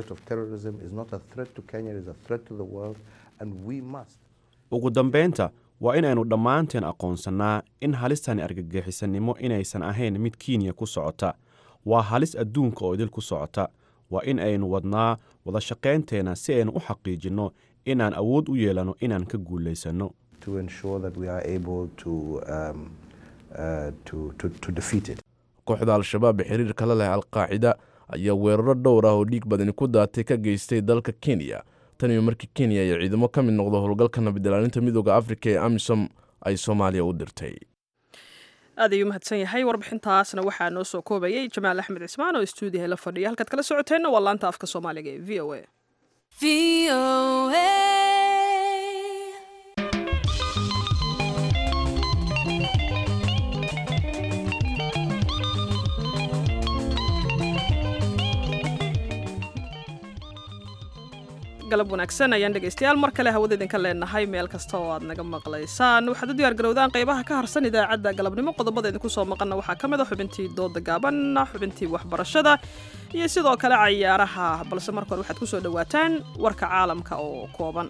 ugu dambaynta waa inaynu dhammaanteen aqoonsannaa in halistani argagixisanimo inaysan ahayn mid kenya ku socota waa halis adduunka oo idil ku socota waa in aynu wadnaa wadashaqaynteenna si aynu u xaqiijinno inaan awood u yeelanno inaan ka guulaysanno kooxda al-shabaab ee xiriirka la leh alqaacida ayaa weeraro dhowr ah oo dhiig badani ku daatay ka geystay dalka kenya tan iyo markii kenya iyo ciidamo ka mid noqdo howlgalka nabadilaalinta midooda afrika ee amisom ay soomaaliya u dirtay aad ayuu mahadsan yahay warbixintaasna waxaa noo soo koobayay jamaal axmed cismaan oo istuudiyaha la fadhiya halkaad kala socoteenna waa laanta afka soomaaliga ee v o a galab wanaagsan ayaan dhegaystayaal mar kale hawada idinka leenahay meel kasta oo aad naga maqlaysaan waxaad u diyaargarowdaan qaybaha ka harsan idaacadda galabnimo qodobada idinku soo maqanna waxaa ka mid a xubintii dooda gaaban xubintii waxbarashada iyo sidoo kale cayaaraha balse marka hore waxaad ku soo dhowaataan warka caalamka oo kooban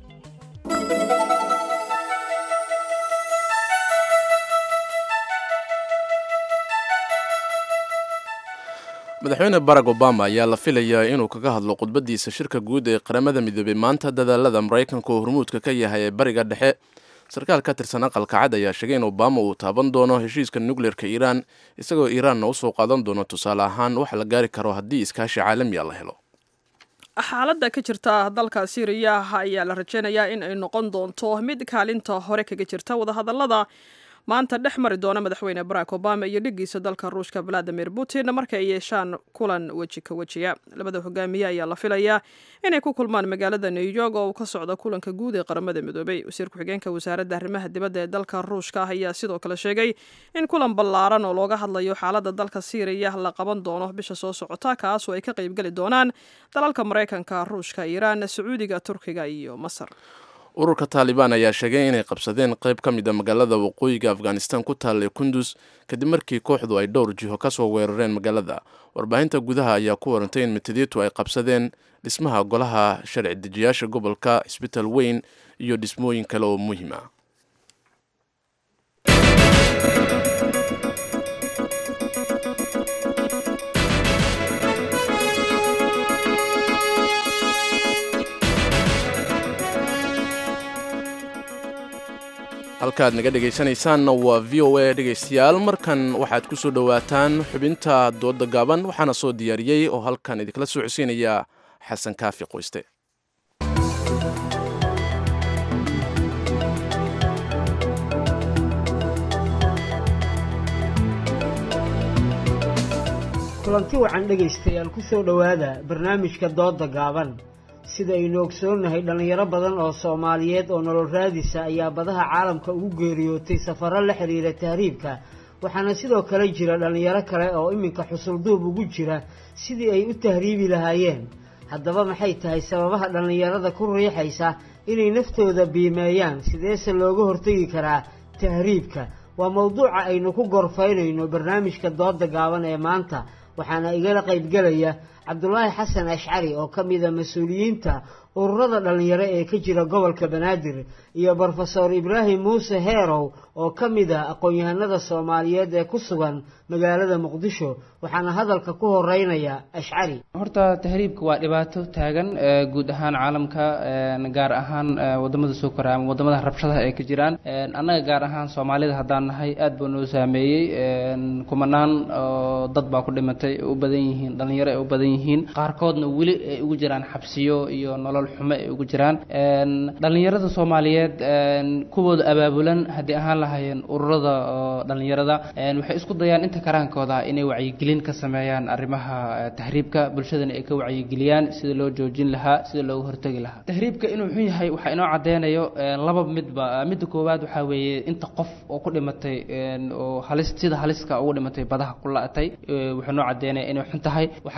madaxweyne barack obama ayaa la filayaa inuu kaga hadlo khudbadiisa shirka guud ee qaramada midoobey maanta dadaalada maraykanka oo hormuudka ka yahay ee bariga dhexe sarkaal ka tirsan aqalka cad ayaa sheegay in obama uu taaban doono heshiiska nukleerka iiraan isagoo iiraanna usoo qaadan doono tusaale ahaan wax la gaari karo haddii iskaashi caalamiya la helo xaaladda ka jirta dalka siiriya ayaa la rajeynayaa in ay noqon doonto mid kaalinta hore kaga jirta wadahadalada maanta dhex mari doona madaxweyne barack obama iyo dhigiisa dalka ruushka valadimir putin marka ay yeeshaan kulan weji ka wejiya labada hogaamiye ayaa la filayaa inay ku kulmaan magaalada new york oo uu ka socdo kulanka guud ee qaramada midoobey wasiir ku-xigeenka wasaaradda arrimaha dibadda ee dalka ruushka ayaa sidoo kale sheegay in kulan ballaaran oo looga hadlayo xaaladda dalka siiriya la qaban doono bisha soo socota kaasoo ay ka qaybgeli doonaan dalalka maraykanka ruushka iiraan sacuudiga turkiga iyo masar ururka taalibaan ayaa sheegay inay qabsadeen qayb ka mid a magaalada waqooyiga afghanistan ku taalla kundus kadib markii kooxdu ay dhowr jiho ka soo weerareen magaalada warbaahinta gudaha ayaa ku warantay in mitadiitu ay qabsadeen dhismaha golaha sharci dejiyaasha gobolka isbital weyn iyo dhismooyin kale oo muhiim ah halkaaad naga dhegaysanaysaanna waa v o a dhegaystayaal markan waxaad ku soo dhowaataan xubinta dooda gaaban waxaana soo diyaariyey oo halkan idinkala soo codsiinaya xasan kaafi qoyste kulanti wacan dhegaystayaal ku soo dhowaada barnaamijka dooda gaaban sida aynu ogsoonnahay dhallinyaro badan oo soomaaliyeed oo nolol raadisa ayaa badaha caalamka ugu geeriyootay safarro la xiriira tahriibka waxaana sidoo kale jira dhallinyaro kale oo iminka xusulduub ugu jira sidii ay u tahriibi lahaayeen haddaba maxay tahay sababaha dhallinyarada ku riixaysa inay naftooda biimeeyaan sideese looga hortegi karaa tahriibka waa mowduuca aynu ku gorfaynayno barnaamijka dooda gaaban ee maanta waxaana igala qaybgelaya cabdulaahi xasan ashcari oo ka mida mas-uuliyiinta ururada dhallinyaro ee ka jira gobolka banaadir iyo brofesor ibraahim muuse heerow oo ka mida aqoon-yahanada soomaaliyeed ee ku sugan magaalada muqdisho waxaana hadalka ku horeynaya ashcari horta tahriibka waa dhibaato taagan guud ahaan caalamka gaar ahaan wadamada soo koraya ama wadamada rabshadaha ay ka jiraan annaga gaar ahaan soomaalida haddaan nahay aad buu noo saameeyey kumanaan oo dad baa ku dhimatay ay u badan yihiin dhallinyaro ay u badan yihiin qaarkoodna weli ay ugu jiraan xabsiyo iyo nolol xumo ay ugu jiraan dhallinyarada soomaaliyeed kuwooda abaabulan haddii ahaan lahaayeen ururada dhallinyarada waxay isku dayaan inta karaankooda inay wacyigelin ka sameeyaan arrimaha tahriibka bulshadana ay ka wacyigeliyaan sida loo joojin lahaa sida looga hortegi lahaa tahriibka inuu xun yahay waxaa inoo cadeynayo laba midba midda koowaad waxaa weeye inta qof oo ku dhimatay oo halis sida haliska ugu dhimatay badaha ku la-atay wuxuu noo cadeynaya inay xun tahay waxaa kaloo haddana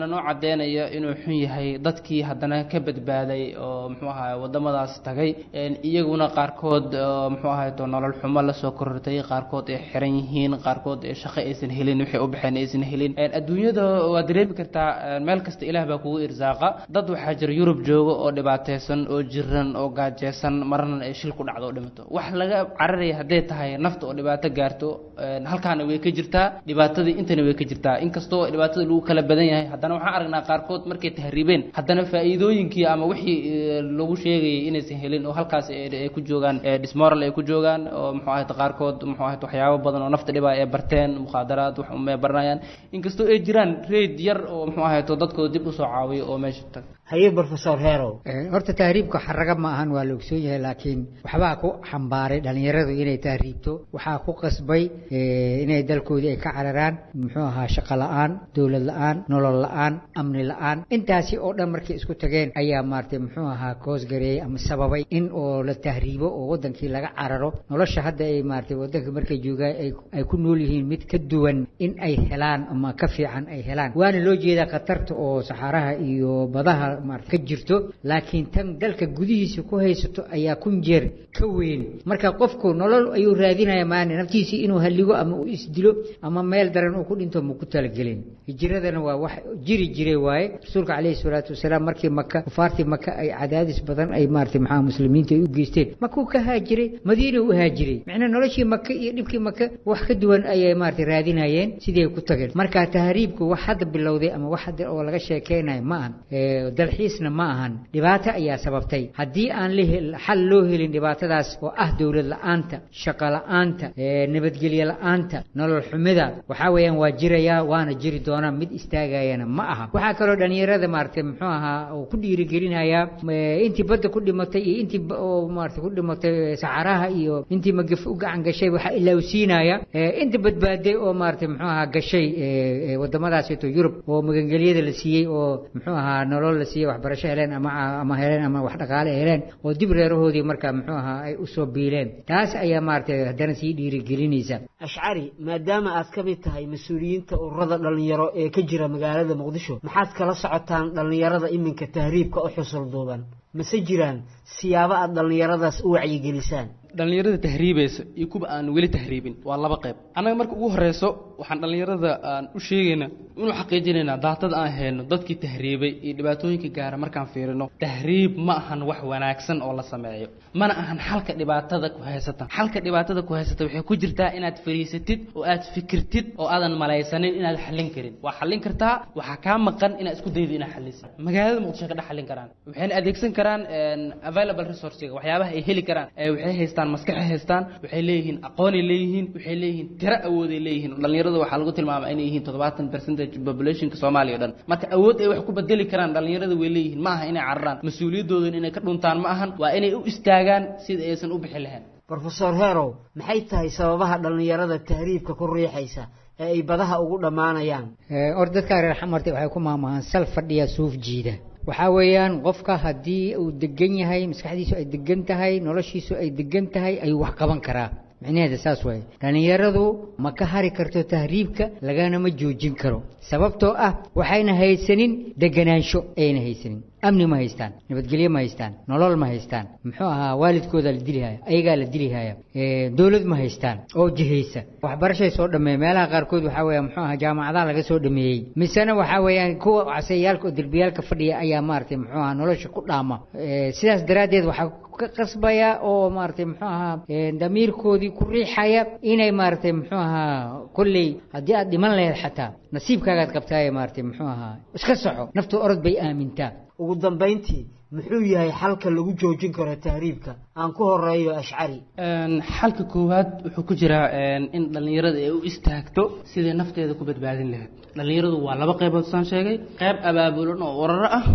waxaana noo cadeynaya inuu xun yahay dadkii haddana ka badbaaday oo muxuu ahaay wadamadaas tagay iyaguna qaarkood oo muxuu ahaay to nolol xumo lasoo korortay qaarkood ay xiran yihiin qaarkood ee shaqo aysan helin waxay u baxeen aysan helin adduunyada waa dareemi kartaa meel kasta ilaah baa kugu irsaaqa dad waxaa jira yurub jooga oo dhibaateysan oo jiran oo gaajeysan marna ay shil ku dhacdo oo dhimato wax laga cararaya hadday tahay nafta oo dhibaato gaarto halkaana way ka jirtaa dhibaatadii intana way ka jirtaa inkastoo dhibaatada lagu kala badan yahay haddana waxaan aragnaa qaarkood markay tahriibeen haddana faa'iidooyinkii ama wixii lagu sheegayay inaysan helin oo halkaas ay ku joogaan dismoral ay ku joogaan oo muxuu ahayd qaarkood muxuu ahayd waxyaabo badan oo nafta dhibaa ay barteen mukhaadaraad wax umay baranayaan inkastoo ay jiraan reyd yar oo muxuu ahayd dadkooda dib usoo caawiyo oo meesha tag haye professor herow horta tahriibka xaraga ma ahan waa la ogsoon yahay laakiin waxbaa ku xambaaray dhallinyaradu inay tahriibto waxaa ku qasbay inay dalkoodii ay ka cararaan muxuu ahaa shaqo la-aan dowlad la-aan nolol la-aan amni la-aan intaasi oo dhan markay isku tageen ayaa maaragtay muxuu ahaa koosgareeyey ama sababay in oo la tahriibo oo wadankii laga cararo nolosha hadda ay maaragtay wadanka markay joogaan ay ku nool yihiin mid ka duwan in ay helaan ama ka fiican ay helaan waana loo jeedaa khatarta oo saxaaraha iyo badaha maarata ka jirto laakiin tan dalka gudihiisa ku haysato ayaa kun jeer ka weyn marka qofku nolol ayuu raadinaya maana naftiisii inuu halligo ama uu isdilo ama meel daran uu ku dhinto ma ku talagelin hijiradana waa wax jiri jiray waaye rasuulka calayhi salaatu wasalaam markii maka kufaartii maka ay cadaadis badan ay maarata maxaa muslimiinta ay u geysteen makuu ka haajiray madiina u haajiray macnaa noloshii maka iyo dhibkii maka wax ka duwan ayay maarata raadinayeen sidii ay ku tageen marka tahriibku wax hadda bilowday ama wax hadda oo laga sheekeynayo ma ahan dalxiisna ma ahan dhibaato ayaa sababtay haddii aan la xal loo helin dhibaatadaas oo ah dowlad la-aanta shaqo la-aanta nabadgelyo la-aanta nolol xumida waxaa weeyaan waa jirayaa waana jiri doonaa mid istaagayana ma aha waxaa kaloo dhalinyarada maaragtay muxuu ahaa oo ku dhiirigelinayaa intii badda ku dhimatay iyo intii oo maarata ku dhimatay saxaraha iyo intii magaf u gacan gashay waxaa ilowsiinaya inta badbaaday oo maarata muxuu ahaa gashay wadamadaasito yurub oo magangelyada la siiyey oo muxuu ahaa nolol la siiyey waxbarasho heleen ama ama heleen ama wax dhaqaale heleen oo dib reerahoodii marka muxuu ahaa ay usoo biileen taas ayaa maaragtay haddana sii dhiirigelinaysa ashcari maadaama aad ka mid tahay mas-uuliyiinta ururada dhallinyaro ee ka jira magaalada muqdisho maxaad kala socotaan dhallinyarada iminka tahriibka u xusul duuban mase jiraan siyaabo aad dhallinyaradaas u wacyigelisaan dhallinyarada tahriibaysa iyo kuwa aan weli tahriibin waa laba qayb annaga marka ugu horeyso waxaan dhallinyarada aan u sheegaynaa inuu xaqiijinaynaa daatada aan hayno dadkii tahriibay iyo dhibaatooyinka gaara markaan fiirino tahriib ma ahan wax wanaagsan oo la sameeyo mana ahan xalka dhibaatada ku haysata xalka dhibaatada ku haysata waxay ku jirtaa inaad fariisatid oo aad fikirtid oo aadan malaysanin inaad xallin karin waa xallin kartaa waxaa kaa maqan inaad isku daydo inaad xallisid magaalada muqdisho ka dhex xallin karaan waxayna adeegsan karaan available resourcega waxyaabaha ay heli karaan waxay haystaan maskaxay haystaan waxay leeyihiin aqoonay leeyihiin waxay leeyihiin tiro awooday leeyihiin dhalinyarada waxaa lagu tilmaamaa inay yihiin toddobaatan percentage populationka soomaaliya o dhan marka awood ay wax ku bedeli karaan dhalinyarada way leeyihiin ma aha inay cararaan mas-uuliyadoodan inay ka dhuntaan ma ahan waa inay u istaagaan sida aysan u bixi lahayn rofesor herow maxay tahay sababaha dhallinyarada tahriibka ku riixaysa ee ay badaha ugu dhammaanayaan or dadkaa reer xamarta waxay ku maamahaan sal fadhiya suuf jiida waxaa weeyaan qofka haddii uu degan yahay maskaxdiisu ay degan tahay noloshiisu ay degan tahay ayuu wax qaban karaa micnaheeda saas waaye dhallinyaradu ma ka hari karto tahriibka lagana ma joojin karo sababtoo ah waxayna haysanin deganaansho ayna haysanin amni ma haystaan nabadgelyo ma haystaan nolol ma haystaan muxuu ahaa waalidkooda la dilihaya ayagaa la dilihaya dowlad ma haystaan oo jihaysa waxbarashay soo dhameey meelaha qaarkood waxaa weeya muxuu ahaa jaamacadaha laga soo dhameeyey misena waxaa weeyaan kuwa caseyaalka oo derbiyaalka fadhiya ayaa maaragtay muxuu ahaa nolosha ku dhaama sidaas daraaddeed waxaa ka qasbaya oo maaragtay muxuu ahaa damiirkoodii ku riixaya inay maaragtay muxuu ahaa kolley haddii aad dhiman lahayd xataa nasiibkaagaad qabtaaye maaragtay muxuu ahaa iska soco naftu orod bay aamintaa ugu dambayntii muxuu yahay xalka lagu joojin karo tahriibka aan ku horeeyo ashcari xalka koowaad wuxuu ku jiraa in dhallinyarada ay u istaagto sidai nafteeda ku badbaadin lahayd dhallinyaradu waa laba qaybood saan sheegay qayb abaabulan oo uraro ah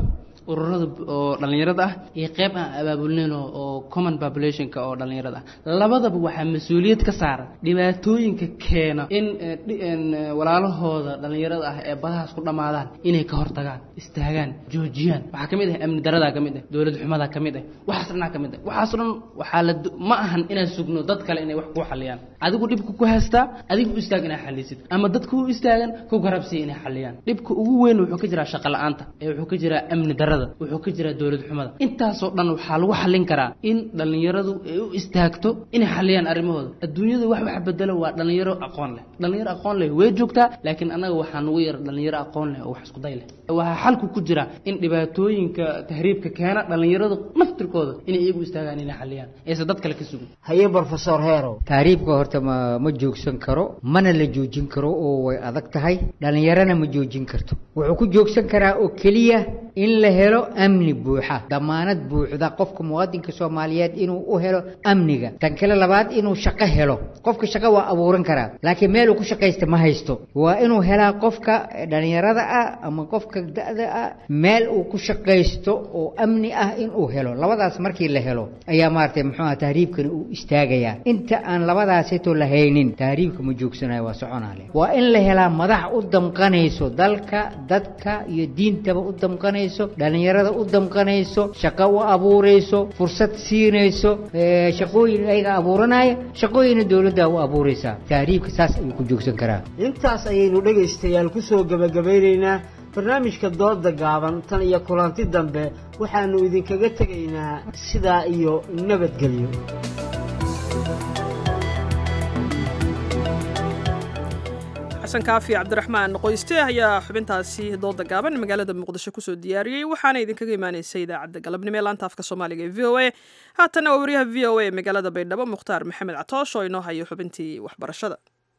ururada oo dhallinyarada ah iyo qeyb aan abaabulnayn oo oo common populationka oo dhallinyarada ah labadaba waxaa mas-uuliyad ka saaran dhibaatooyinka keena in eh, dhi- in, eh, walaalahooda dhallinyarada ah ee badahaas ku dhammaadaan inay ka hortagaan istaagaan joojiyaan waxaa ka mid ah amni daradaa ka mid ah dowlad xumadaa ka mid ah waxaas dhanaa ka mid ah waxaas dhan waxaa la do- ma ahan inaan sugno dad kale inay wax kuu xaliyaan adigu dhibka ku haystaa adigu u istaag inaa xalisid ama dadka u istaagan ku garabsiya inay xaliyaan dhibka ugu weyn wuxuu ka jiraa shaqo la-aanta ee wuxuu ka jiraa amni darada wuxuu ka jiraa dowlad xumada intaasoo dhan waxaa lagu xalin karaa in dhallinyaradu ay u istaagto inay xaliyaan arrimahooda adduunyadu wax wax bedelo waa dhallinyaro aqoon leh dhallinyaro aqoon leh way joogtaa laakiin annaga waxaa nugu yar dhallinyaro aqoon leh oo wax isku day leh waxaa xalku ku jira in dhibaatooyinka tahriibka keena dhallinyaradu naftirkooda inay iyagu istaagaan inay xaliyaan aysan dad kale ka sugin haye brofesor heerow taariibka horta ma ma joogsan karo mana la joojin karo oo way adag tahay dhallinyarana ma joojin karto wuxuu ku joogsan karaa oo keliya in la helo amni buuxa damaanad buuxda qofka muwaadinka soomaaliyeed inuu u helo amniga tan kale labaad inuu shaqo helo qofka shaqo waa abuuran karaa laakiin meel uu ku shaqaysta ma haysto waa inuu helaa qofka dhallinyarada ah ama qofka da-da ah meel uu ku shaqaysto oo amni ah inuu helo labadaas markii la helo ayaa maaragtay muxuu aha tahriibkani uu istaagayaa inta aan labadaasito la haynin tahriibka ma joogsanayo waa soconaale waa in la helaa madax u damqanayso dalka dadka iyo diintaba u damqanayso dhallinyarada u damqanayso shaqo u abuurayso fursad siinayso ee, shaqooyin ayaga abuuranaya shaqooyina dowladda u abuuraysaa tahriibka saas ayuu ku joogsan karaa intaas ayaynu dhegaystayaal ku soo gebagabeynaynaa barnaamijka dooda gaaban tan iyo kulanti dambe waxaannu idinkaga tegaynaa sidaa iyo nabadgelyo xasan kaafi cabdiraxmaan qoyste ayaa xubintaasi dooda gaaban magaalada muqdisho kusoo diyaariyey waxaana idinkaga imaaneysa idaacadda galabnimo ee laanta afka soomaaliga ee v o a haatana waa wariyaha v o a magaalada baydhabo mukhtaar maxamed catoosh oo inoo hayo xubintii waxbarashada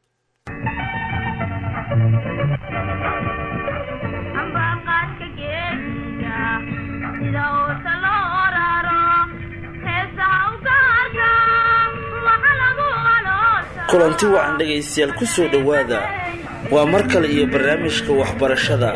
kulanti wacan dhegaystayaal ku soo dhowaada waa mar kale iyo barnaamijka waxbarashada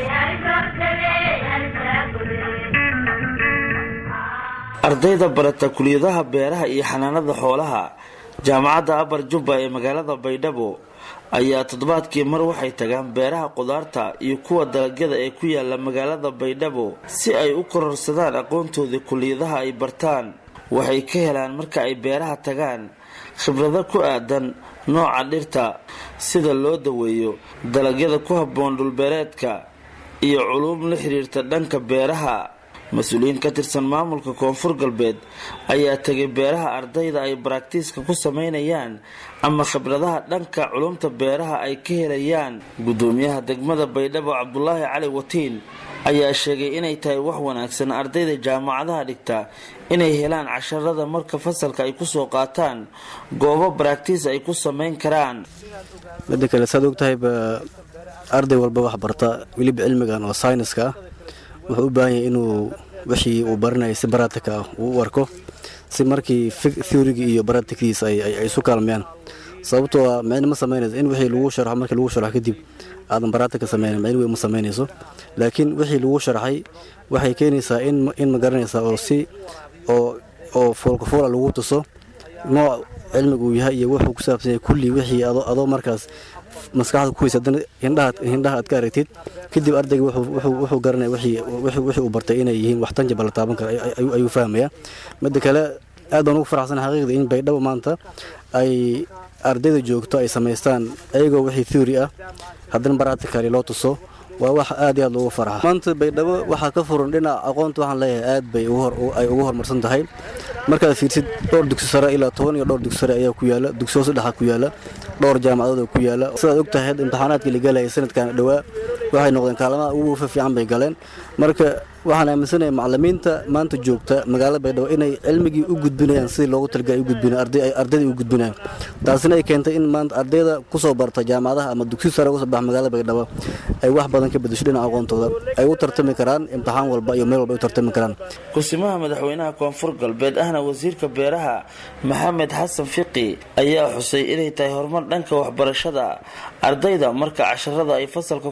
ardayda barata kuliyadaha beeraha iyo xanaanada xoolaha jaamacadda abar jubba ee magaalada baydhabo ayaa toddobaadkii mar waxay tagaan beeraha qudaarta iyo kuwa dalagyada ee ku yaala magaalada baydhabo si ay u kororsadaan aqoontoodii kuliyadaha ay bartaan waxay ka helaan marka ay beeraha tagaan khibrado ku aadan nooca dhirta sida loo daweeyo dalagyada ku habboon dhulbeereedka iyo culuum la xiriirta dhanka beeraha mas-uuliyiin ka tirsan maamulka koonfur galbeed ayaa tegay beeraha ardayda ay baraktiiska ku sameynayaan ama khibradaha dhanka culumta beeraha ay ka helayaan gudoomiyaha degmada baydhabo cabdulaahi cali watiin ayaa sheegay inay tahay wax wanaagsan ardayda jaamacadaha dhigta inay helaan casharada marka fasalka ay kusoo qaataan goobo baraktiis ay ku sameyn karaan midda kale saad ogtahay ba arday walba wax barta weliba cilmigan oo sayniska ah wuxuu u baahan yahay inuu wixii uu baranayay si baratika ah uu u arko si markii theorigii iyo baratikdiisa ay isu kaalmeeyaan sababtoo ah micno ma samaynayso in wixii lagu sharxo markii lagu sharxo kadib aadan baratika sameynin micno weyn ma samaynayso laakiin wixii lagu sharxay waxay keenaysaa in in ma garanaysaa oo si oo oo foolkafuula lagu tuso nooc cilmiga uu yahay iyo wuxuu ku saabsan yahay kulli wixii adoo adoo markaas maskaxda ku haysa haddana hindhaha hindhaha aad ka aragtid kadib ardayga wuxuu wuxuu wuxuu garanaya wixii wixii wixii uu bartay inay yihiin wax tangible la taaban karo ayuu ayuu fahmaya midda kale aad baan ugu faraxsanahay xaqiiqda in baydhabo maanta ay ardayda joogto ay samaystaan ayagoo wixii theory ah haddana practically loo tuso waa wax aad iyo aad loogu farxa maanta baydhabo waxaa ka furan dhinaca aqoonta waxaan leeyahay aad bay ay ugu horumarsan tahay markaad fiirsid dhowr dugsi sare ilaa toban iyo dhowr dugsi sare ayaa ku yaala dugsi hoose dhexa ku yaala dhowr jaamacadood oo ku yaala sidaad og tahay imtixaanaadkii la galayay sanadkan dhowaa waxay noqdeen kaalmaha ugu fiican bay galeen marka waxaan aaminsanahay macalimiinta maanta joogta magaalada baydhabo inay cilmigii u gudbinayaan sidii loogu talagalay u gudbinayaan ardayda u gudbinayaan taasina ay keentay in maanta ardayda kusoo barta jaamacadaha ama dugsi sare uga soo baxa magaalada baydhabo ay wax badan ka bedesho dhinaca aqoontooda ay u tartami karaan imtixaan walba iyo meel walba ay u tartami karaan kusimaha madaxweynaha koonfur galbeed ahna wasiirka beeraha maxamed xasan fiqi ayaa xusay inay tahay horumar dhanka waxbarashada ardayda marka casharada ay fasalka kusoo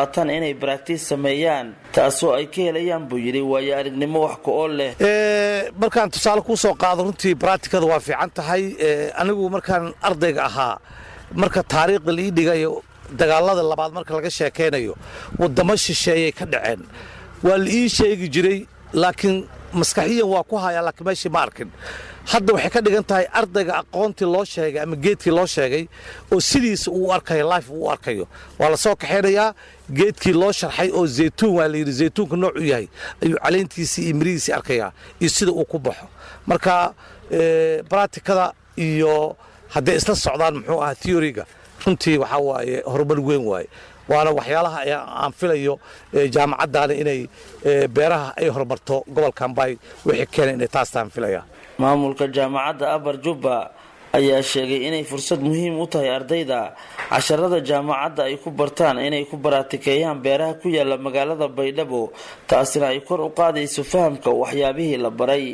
qaataan inay baraktiis sameeyaan taasoo ay ka helayaan buu yidhi waayo aragnimo wax ku-ool leh markaan tusaale kuu soo qaado runtii baractikada waa fiican tahay anigu markaan ardayga ahaa marka taariikhda la ii dhigayo dagaalada labaad marka laga sheekaynayo waddamo shisheeyay ka dhaceen waa la ii sheegi jiray laakiin maskaxiyan waa ku hayaa laakiin meeshii ma arkin hadda waxay ka dhigan tahay ardayga aqoontii loo sheegay ama geedkii loo sheegay oo sidiisa uu arkayo life uu arkayo waa la soo kaxaynayaa geedkii loo sharxay oo zaytuun waa layidhi zaytuunka noocu yahay ayuu caleyntiisii iyo mirihiisii arkayaa iyo sida uu ku baxo marka baratikada iyo hadday isla socdaan muxuu ahaa theoryga runtii waxaa waaye horumar weyn waaye waana waxyaalaha aan filayo jaamacaddaani inay beeraha ay horumarto gobolkan bay wixii keenay inay taastaan filaya maamulka jaamacadda abar jubba ayaa sheegay inay fursad muhiim u tahay ardayda casharada jaamacadda ay ku bartaan inay ku baraatikeeyaan beeraha ku yaala magaalada baydhabo taasina ay kor u qaadayso fahamka waxyaabihii la baray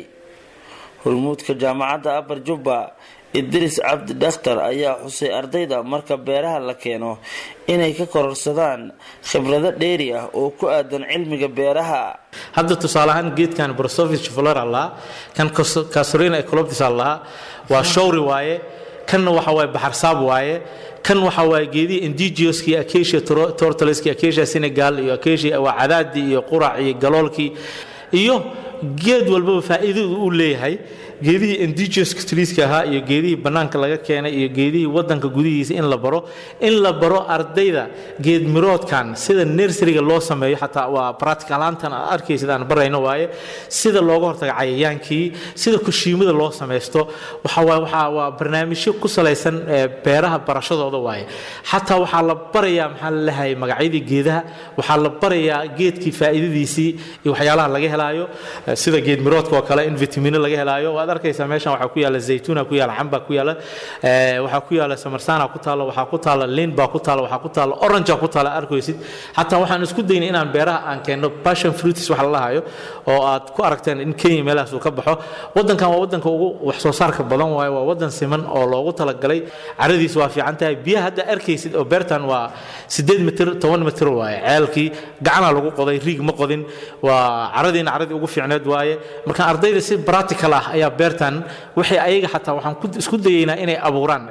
hormuudka jaamacadda abar jubba idris cabdi dhakhtar ayaa xusay ardayda marka beeraha la keeno inay ka kororsadaan khibrado dheeri ah oo ku aadan cilmiga beeraha hadda tusaale ahaan geedkan brosovich flora lahaa kan kasorina ecoloptis lahaa waa showri waaye kanna waxa waaye baxarsaab waaye kan waxa waaye geedihii indigeouskii acacia tortoleski acacia senegal iyo acacia waa cadaadii iyo qurac iyo galoolkii iyo geed walbaba faa'iidadu uu leeyahay geedihii indigenous treeska ahaa iyo geedihii bannaanka laga keenay iyo geedihii waddanka gudihiisa in la baro in la baro ardayda geed miroodkan sida nurseryga loo sameeyo xataa waa practicalaantan aad arkaysid aan barayno waaye sida looga hortaga cayayaankii sida kushiimada loo samaysto waxa waa waxa waa barnaamijyo ku salaysan beeraha barashadooda waaye xataa waxaa la barayaa maxaa la leeyahay magacyadii geedaha waxaa la barayaa geedkii faa'iidadiisii iyo waxyaalaha laga helaayo sida geed miroodka oo kale in vitamino laga helaayo waad arkaysaa meeshan waxaa ku yaala zaytuuna ku yaala camba ku yaala waxaa ku yaala samarsana ku taalo waxaa ku taala liin baa ku taalo waxaa ku taalo orange ku taala arkaysid xataa waxaan isku daynay inaan beeraha aan keenno passion fruits wax la lahayo oo aad ku aragteen in kenya meelahaas uu ka baxo waddankan waa waddanka ugu wax soo saarka badan waaye waa waddan siman oo loogu talagalay caradiis waa fiican tahay biyaha hadda arkaysid oo beertan waa sideed mitir toban mitir waaye ceelkii gacanaa lagu qoday riig ma qodin waa caradiina caradii ugu fiicneed waaye marka ardayda si practical ah ayaa beertan waxay ayaga xataa waxaan isku dayaynaa inay abuuraan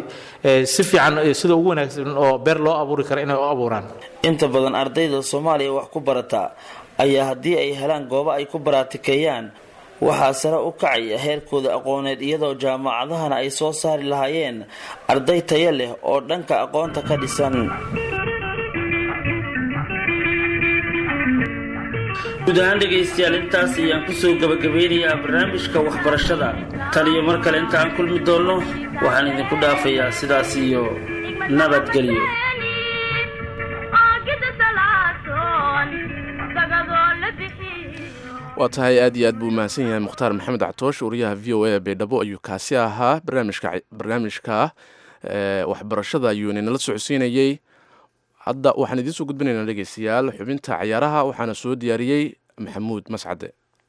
si fiican sida ugu wanaagsan oo beer loo abuuri kara inay u abuuraan inta badan ardayda soomaaliya wax ku barata ayaa haddii ay helaan goobo ay ku baraatikeeyaan waxaa sare u kacaya heerkooda aqooneed iyadoo jaamacadahana ay soo saari lahaayeen arday tayo leh oo dhanka aqoonta ka dhisan guud ahaan dhegaystayaal intaas ayaan kusoo gabagabeynayaa barnaamijka waxbarashada tan iyo mar kale inta aan kulmi doonno waxaan idinku dhaafayaa sidaas iyo nabadgelyo waa tahay aad iyo aad buu mahadsan yahay mukhtaar maxamed cactoosh wariyaha v o a baydhabo ayuu kaasi ahaa barnaamijka waxbarashada ayuu inala socodsiinayey hadda waxaan idiin soo gudbinaynaa dhegeystayaal xubinta cayaaraha waxaana soo diyaariyey maxamuud mascade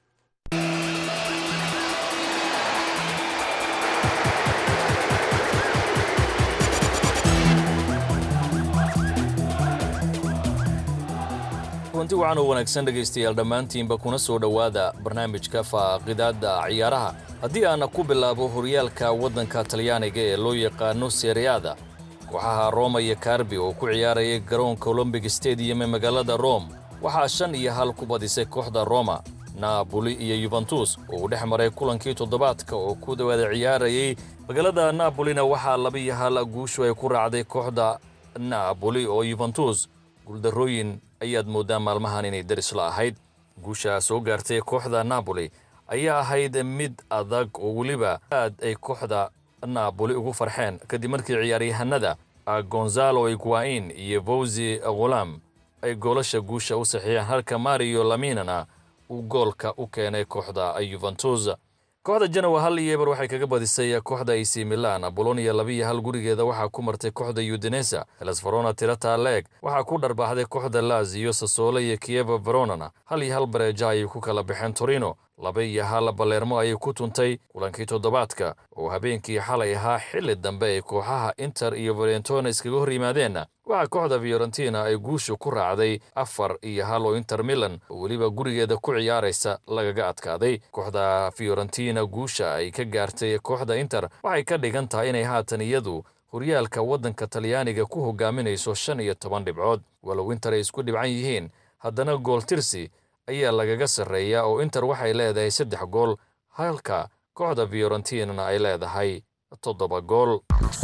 runti wacan oo wanaagsan dhegaystayaal dhammaantiinba kuna soo dhowaada barnaamijka faaqidaadda ciyaaraha haddii aana ku bilaabo horyaalka waddanka talyaaniga ee loo yaqaano sereada kooxaha roma iyo karbi oo ku ciyaarayay garoonka olombic stadium ee magaalada rome waxaa shan iyo hal ku badisay kooxda roma naaboli iyo yubentus oo uu dhex maray kulankii toddobaadka oo ku dawaada ciyaarayay magaalada naabolina waxaa laba iyo hal guushu ay ku raacday kooxda naaboli oo yubentus guuldarrooyin ayaad mooddaa maalmahan inay darisla ahayd guusha soo gaartay kooxda naaboli ayaa ahayd mid adag oo weliba aad ay kooxda naaboli ugu farxeen kadib markii ciyaaryahanada gonzalo iguain iyo fawzi ghulam ay goolasha guusha u saxiixeen halka mario laminana uu goolka u keenay kooxda yuventus kooxda janowa hal iyo eber waxay kaga badisay kooxda ac milan bolonia labiiyo hal gurigeeda waxaa ku martay kooxda udinesa helasfarona tirata leeg waxaa ku dharbaaxday kooxda lazio sasole iyo kieva veronana hal iyo hal bareeja ayay ku kala baxeen torino laba iyo hal balermo ayay ku tuntay kulankii toddobaadka oo habeenkii xalay ahaa xilli dambe ay kooxaha inter iyo valentona iskaga hor yimaadeen waxaa kooxda fiorentina ay guusha ku raacday afar iyo hal oo inter milan oo weliba gurigeeda ku ciyaaraysa lagaga adkaaday kooxda fiorentina guusha ay ka gaartay kooxda inter waxay ka dhigan tahay inay haatan iyadu horyaalka waddanka talyaaniga ku hogaaminayso shan iyo toban dhibcood walow inter ay isku dhibcan yihiin haddana gool tirsi ayaa lagaga sarreeyaa oo inter waxay leedahay saddex gool halka kooxda fiorentinana ay leedahay toddoba gool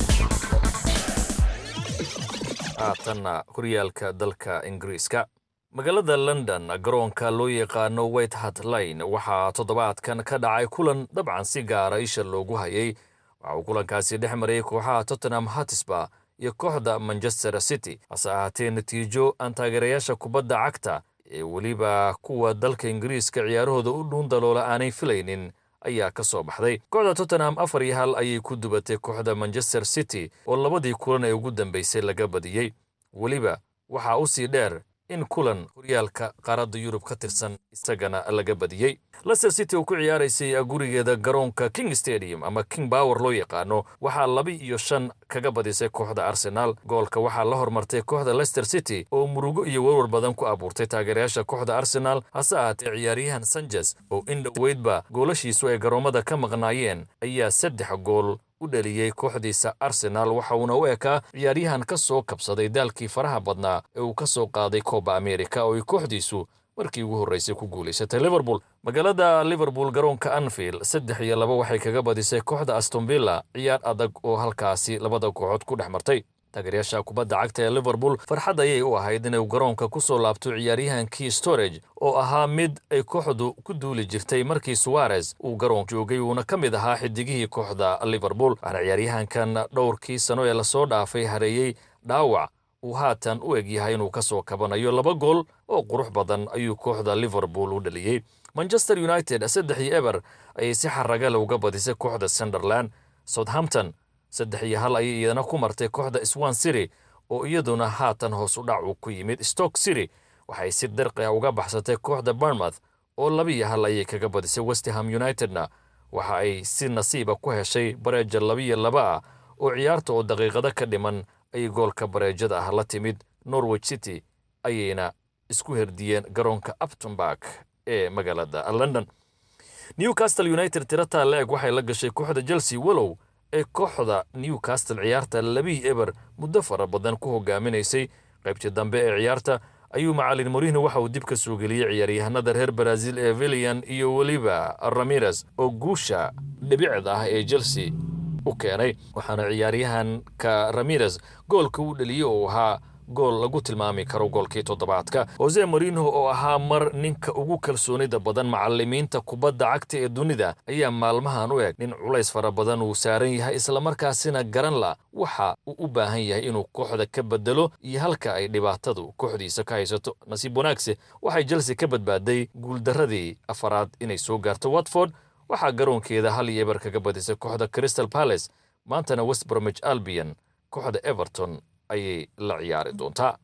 haatanna horyaalka dalka ingiriiska magaalada london garoonka loo yaqaano white hart line waxaa toddobaadkan ka dhacay kulan dabcan si gaara isha loogu hayay waxa uu kulankaasi dhex marayay kooxaha tottenham hatisba iyo kooxda manchester city hase ahaatee natiijo aan taageerayaasha kubadda cagta ee weliba kuwa dalka ingiriiska ciyaarahooda u dhuun daloola aanay filaynin ayaa ka soo baxday kooxda tottenham afar iyo hal ayay ku dubatay kooxda manchester city oo labadii kulan ee ugu dambaysay laga badiyey weliba waxaa u sii dheer in kulan horyaalka qaaradda yurub ka tirsan isagana laga badiyey leicester city oo ku ciyaaraysay gurigeeda garoonka king stadium ama king power loo yaqaano waxaa laba iyo shan kaga badisay kooxda arsenal goolka waxaa la hormartay kooxda leicester city oo murugo iyo warwar badan ku abuurtay taageerayaasha kooxda arsenal hase ahaatee ciyaaryahan sanches oo in dhoweydba goolashiisu ay garoommada ka maqnaayeen ayaa saddex gool u dhaliyey kooxdiisa arsenal waxa uuna u ekaa ciyaaryahan ka soo kabsaday daalkii faraha badnaa ee uu ka soo qaaday kooba amerika oo ay kooxdiisu markii ugu horraysay ku guulaysatay liverpool magaalada liverpool garoonka anfield saddex iyo laba waxay kaga badisay kooxda astonvilla ciyaar adag oo halkaasi labada kooxood ku dhex martay taageerayaasha kubadda cagta ee liverpool farxad ayay u ahayd inay garoonka ku soo laabto ciyaaryahankii storage oo ahaa mid ay kooxdu ku duuli jirtay markii suwarez uu garoon joogay uuna ka mid ahaa xidigihii kooxda liverpool waxaana ciyaaryahankan dhowrkii sano ee lasoo dhaafay hareeyey dhaawac uu haatan u eg yahay inuu ka soo kabanayo laba gool oo qurux badan ayuu kooxda liverpool u dhaliyey manchester united saddex iyo eber ayay si xaragale uga badisay kooxda sunderland southampton saddex iyo hal ayay iyadana ku martay kooxda swan city oo iyaduna haatan hoos u dhac uu ku yimid stoke city waxay si darqi ah uga baxsatay kooxda barmouth oo laba iyo hal ayay kaga badisay westham unitedna waxa ay si nasiiba ku heshay bareeja labiyo laba ah oo ciyaarta oo daqiiqado ka dhiman ayay goolka bareejada ah la timid norwich city ayayna isku herdiyeen garoonka uptonburg ee magaalada london newcastle united tirataa la-eg waxay la gashay kooxda chelsea walow ee kooxda newcastle ciyaarta labihii eber muddo fara badan ku hogaaminaysay qaybtii dambe ee ciyaarta ayuu macalin morihno waxa uu dib ka soo geliyey ciyaaryahanada reer baraazil ee vilian iyo weliba ramirez oo guusha dhibicda ah ee chelsea u keenay waxaana ciyaaryahanka ramirez goolka uu dhaliyey oo ahaa gool lagu tilmaami karo goolkii toddobaadka hose marino oo ahaa mar ninka ugu kalsoonida badan macalimiinta kubadda cagta ee dunida ayaa maalmahan u eg nin culays fara badan uu saaran yahay islamarkaasina garan la waxa uu u baahan yahay inuu kooxda ka bedelo iyo halka ay dhibaatadu kooxdiisa ka haysato nasiib wanaagse waxay chelsea ka badbaaday guuldarradii afaraad inay soo gaarto watford waxaa garoonkeeda hal iyo eber kaga badisay kooxda crystal palace maantana west bromich albion kooxda everton ayay la ciyaari doontaa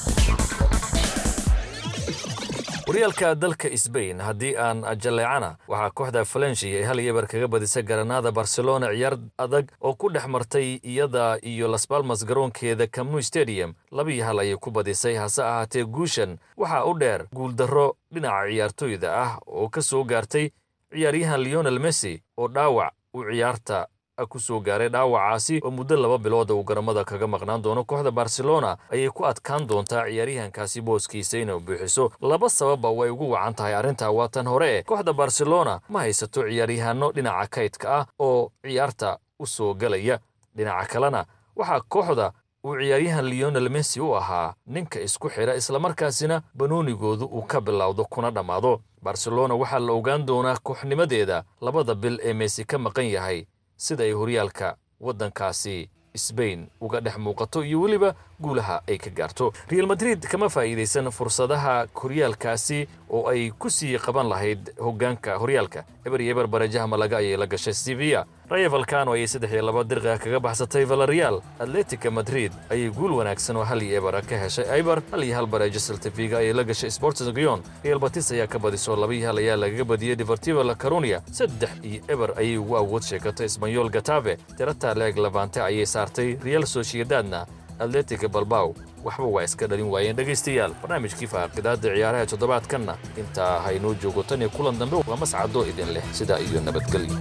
horyaalka dalka sbain haddii aan jalleecana waxaa kooxda falenshi ay hal yeber kaga badisay garanaada barcelona ciyaar adag oo ku dhex martay iyada iyo las balmas garoonkeeda camnu stadium labiyo hal ayay ku badisay hase ahaatee guushan waxaa u dheer guuldarro dhinaca ciyaartoyda ah oo ka soo gaartay ciyaaryahan leonel messi oo dhaawac uu ciyaarta ku soo gaaray dhaawacaasi oo muddo laba bilooda uu garamada kaga maqnaan doono kooxda barcelona ayay ku adkaan doontaa ciyaaryahankaasi booskiisa inay buuxiso laba sababba way ugu wacan tahay arrintaa waa tan hore e kooxda barcelona ma haysato ciyaaryahanno dhinaca kaydka ah oo ciyaarta u soo gelaya dhinaca kalena waxaa kooxda uu ciyaaryahan leonel messi u ahaa ninka isku xidha islamarkaasina banoonigoodu uu ka bilowdo kuna dhammaado barcelona waxaa la ogaan doonaa kooxnimadeeda labada bil ee messi ka maqan yahay sida ay horyaalka waddankaasi sbain uga dhex muuqato iyo weliba guulaha ay ka gaarto real madrid kama faa'iidaysan fursadaha horyaalkaasi oo ay ku sii qaban lahayd hoggaanka horyaalka eber iyo eber barajaha malaga ayay la gashay sevilla rayo valcano ayay saddex iyo laba dirqiga kaga baxsatay valareal atletica madrid ayay guul wanaagsan oo hal iyo ebera ka heshay aibar hal iyo hal barajo saltafiga ayay la gashay sports gion real batis ayaa ka badisoo laba iyo hal ayaa lagaga badiyey deportivo la caronia saddex iyo eber ayay ugu awood sheegatay isbanyol gatave tirata leeg labante ayay saartay real sociedadna atletica balbaw waxba waa iska dhalin waayeen dhegaystayaal barnaamijkii faaqidaada ciyaaraha toddobaadkanna intaa haynoo joogo tan iyo kulan dambe waa mascado idin leh sidaa iyo nabadgelyo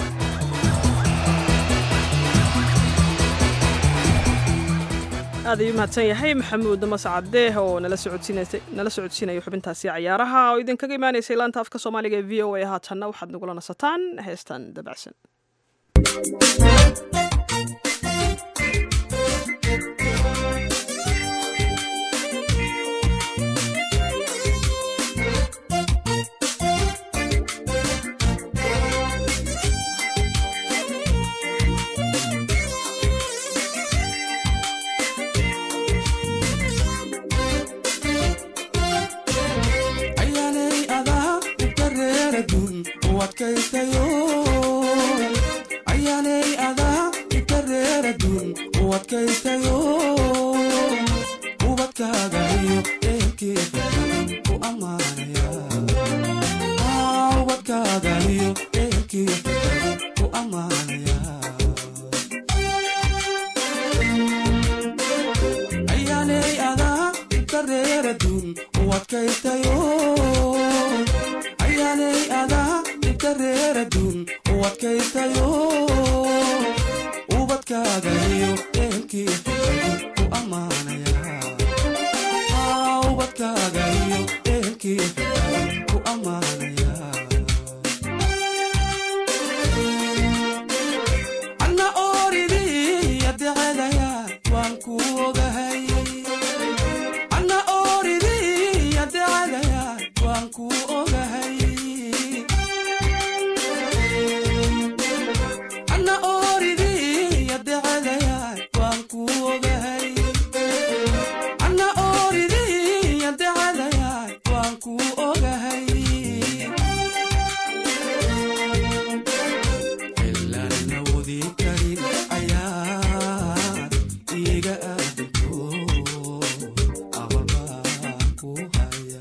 aad ayuu mahadsan yahay maxamuud mascade oo nala socodsiinaya xubintaasi cayaaraha oo idinkaga imaanaysay laanta afka soomaaliga ee v o a haatanna waxaad nagula nasataan heestan dabacsan ayaanay adaa inta reeradun u adkaystayo ubadkaaga iyo eelkeeda ku ammaanaya ubadkaaga iyo eelkeeda ku ammaanaya ayaanay adaa inta reeradun u adkaystayo ayaanay adaa inta reeradun u adkaystayo ubadkaaga iyo eelkeeda ku ammaanaya ubadkaaga iyo eelkeeda ku ammaanaya anna ooridii adecadaya waan ku ogahay anna ooridii adecadaya waan ku ogahay anna ooridii adecadaya waan ku ogahay anna ooridii adecadaya waan ku ogahay ilaana wadi karin ayaa iga aadanto ababaa ku haya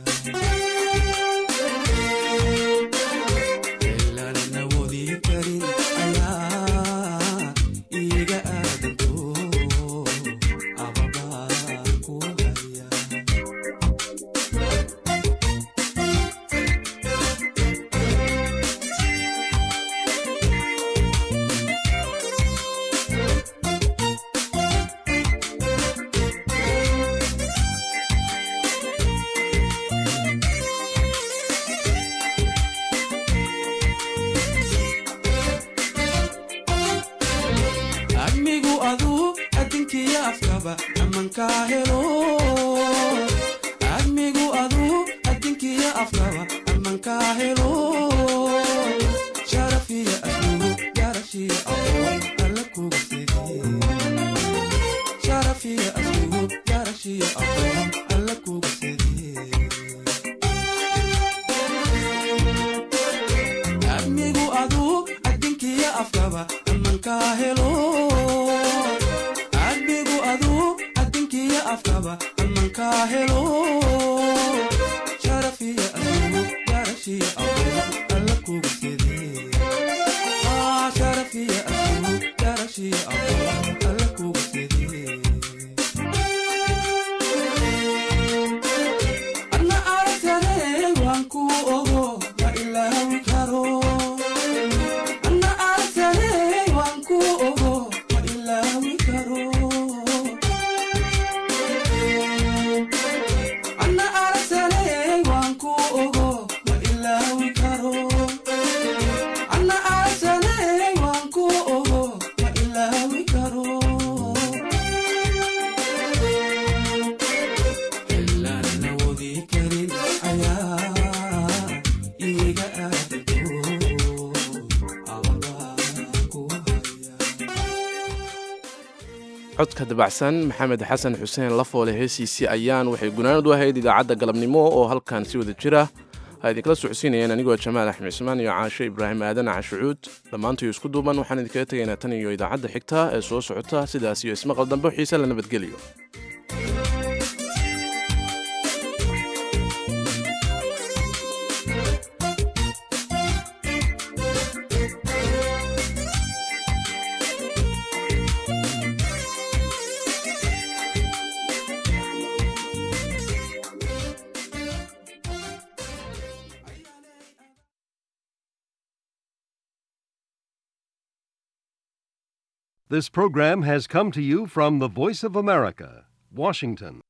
ilaana wadi karin ayaa iga aadanto ababaa ku haya admigu aduu adinkiya afkaba amankaa helo admigu aduu adinkiya afkaba amankaa helo sharafiya aslugu garashiya aqoon alla kuga sege sharafiya aslugu garashiya aqoon alla kuga sege admigu aduu adinkiya afkaba amankaa helo admigu aduu adinkiya afkaba amankaa helo sharafiya aslugu garashiya aqoon alla kuga sede sharafiya aslugu garashiya aqoon alla kuga sede anna aragtane waan ku ogo ma ilaawi karo anna aragtane waan ku ogo ma ilaawi karo anna aragtane waan ku ogo ma ilaawi karo anna aragtane waan ku ogo ma ilaawi karo ilaana wadi karin ayaa iga aadanto codka dabacsan maxamed xasan xuseen lafoole heesiisii ayaan waxay gunaanad u ahayd idaacadda galabnimo oo halkan si wada jira ha idinkala socodsiinayeen anigoo jamaal axmed cismaan iyo caashe ibraahim aadan cashucuud dhammaantayo isku duuban waxaan idinkaga tegaynaa tan iyo idaacadda xigta ee soo socota sidaas iyo ismaqal dambe xiise la nabadgeliyo This program has come to you from the Voice of America, Washington.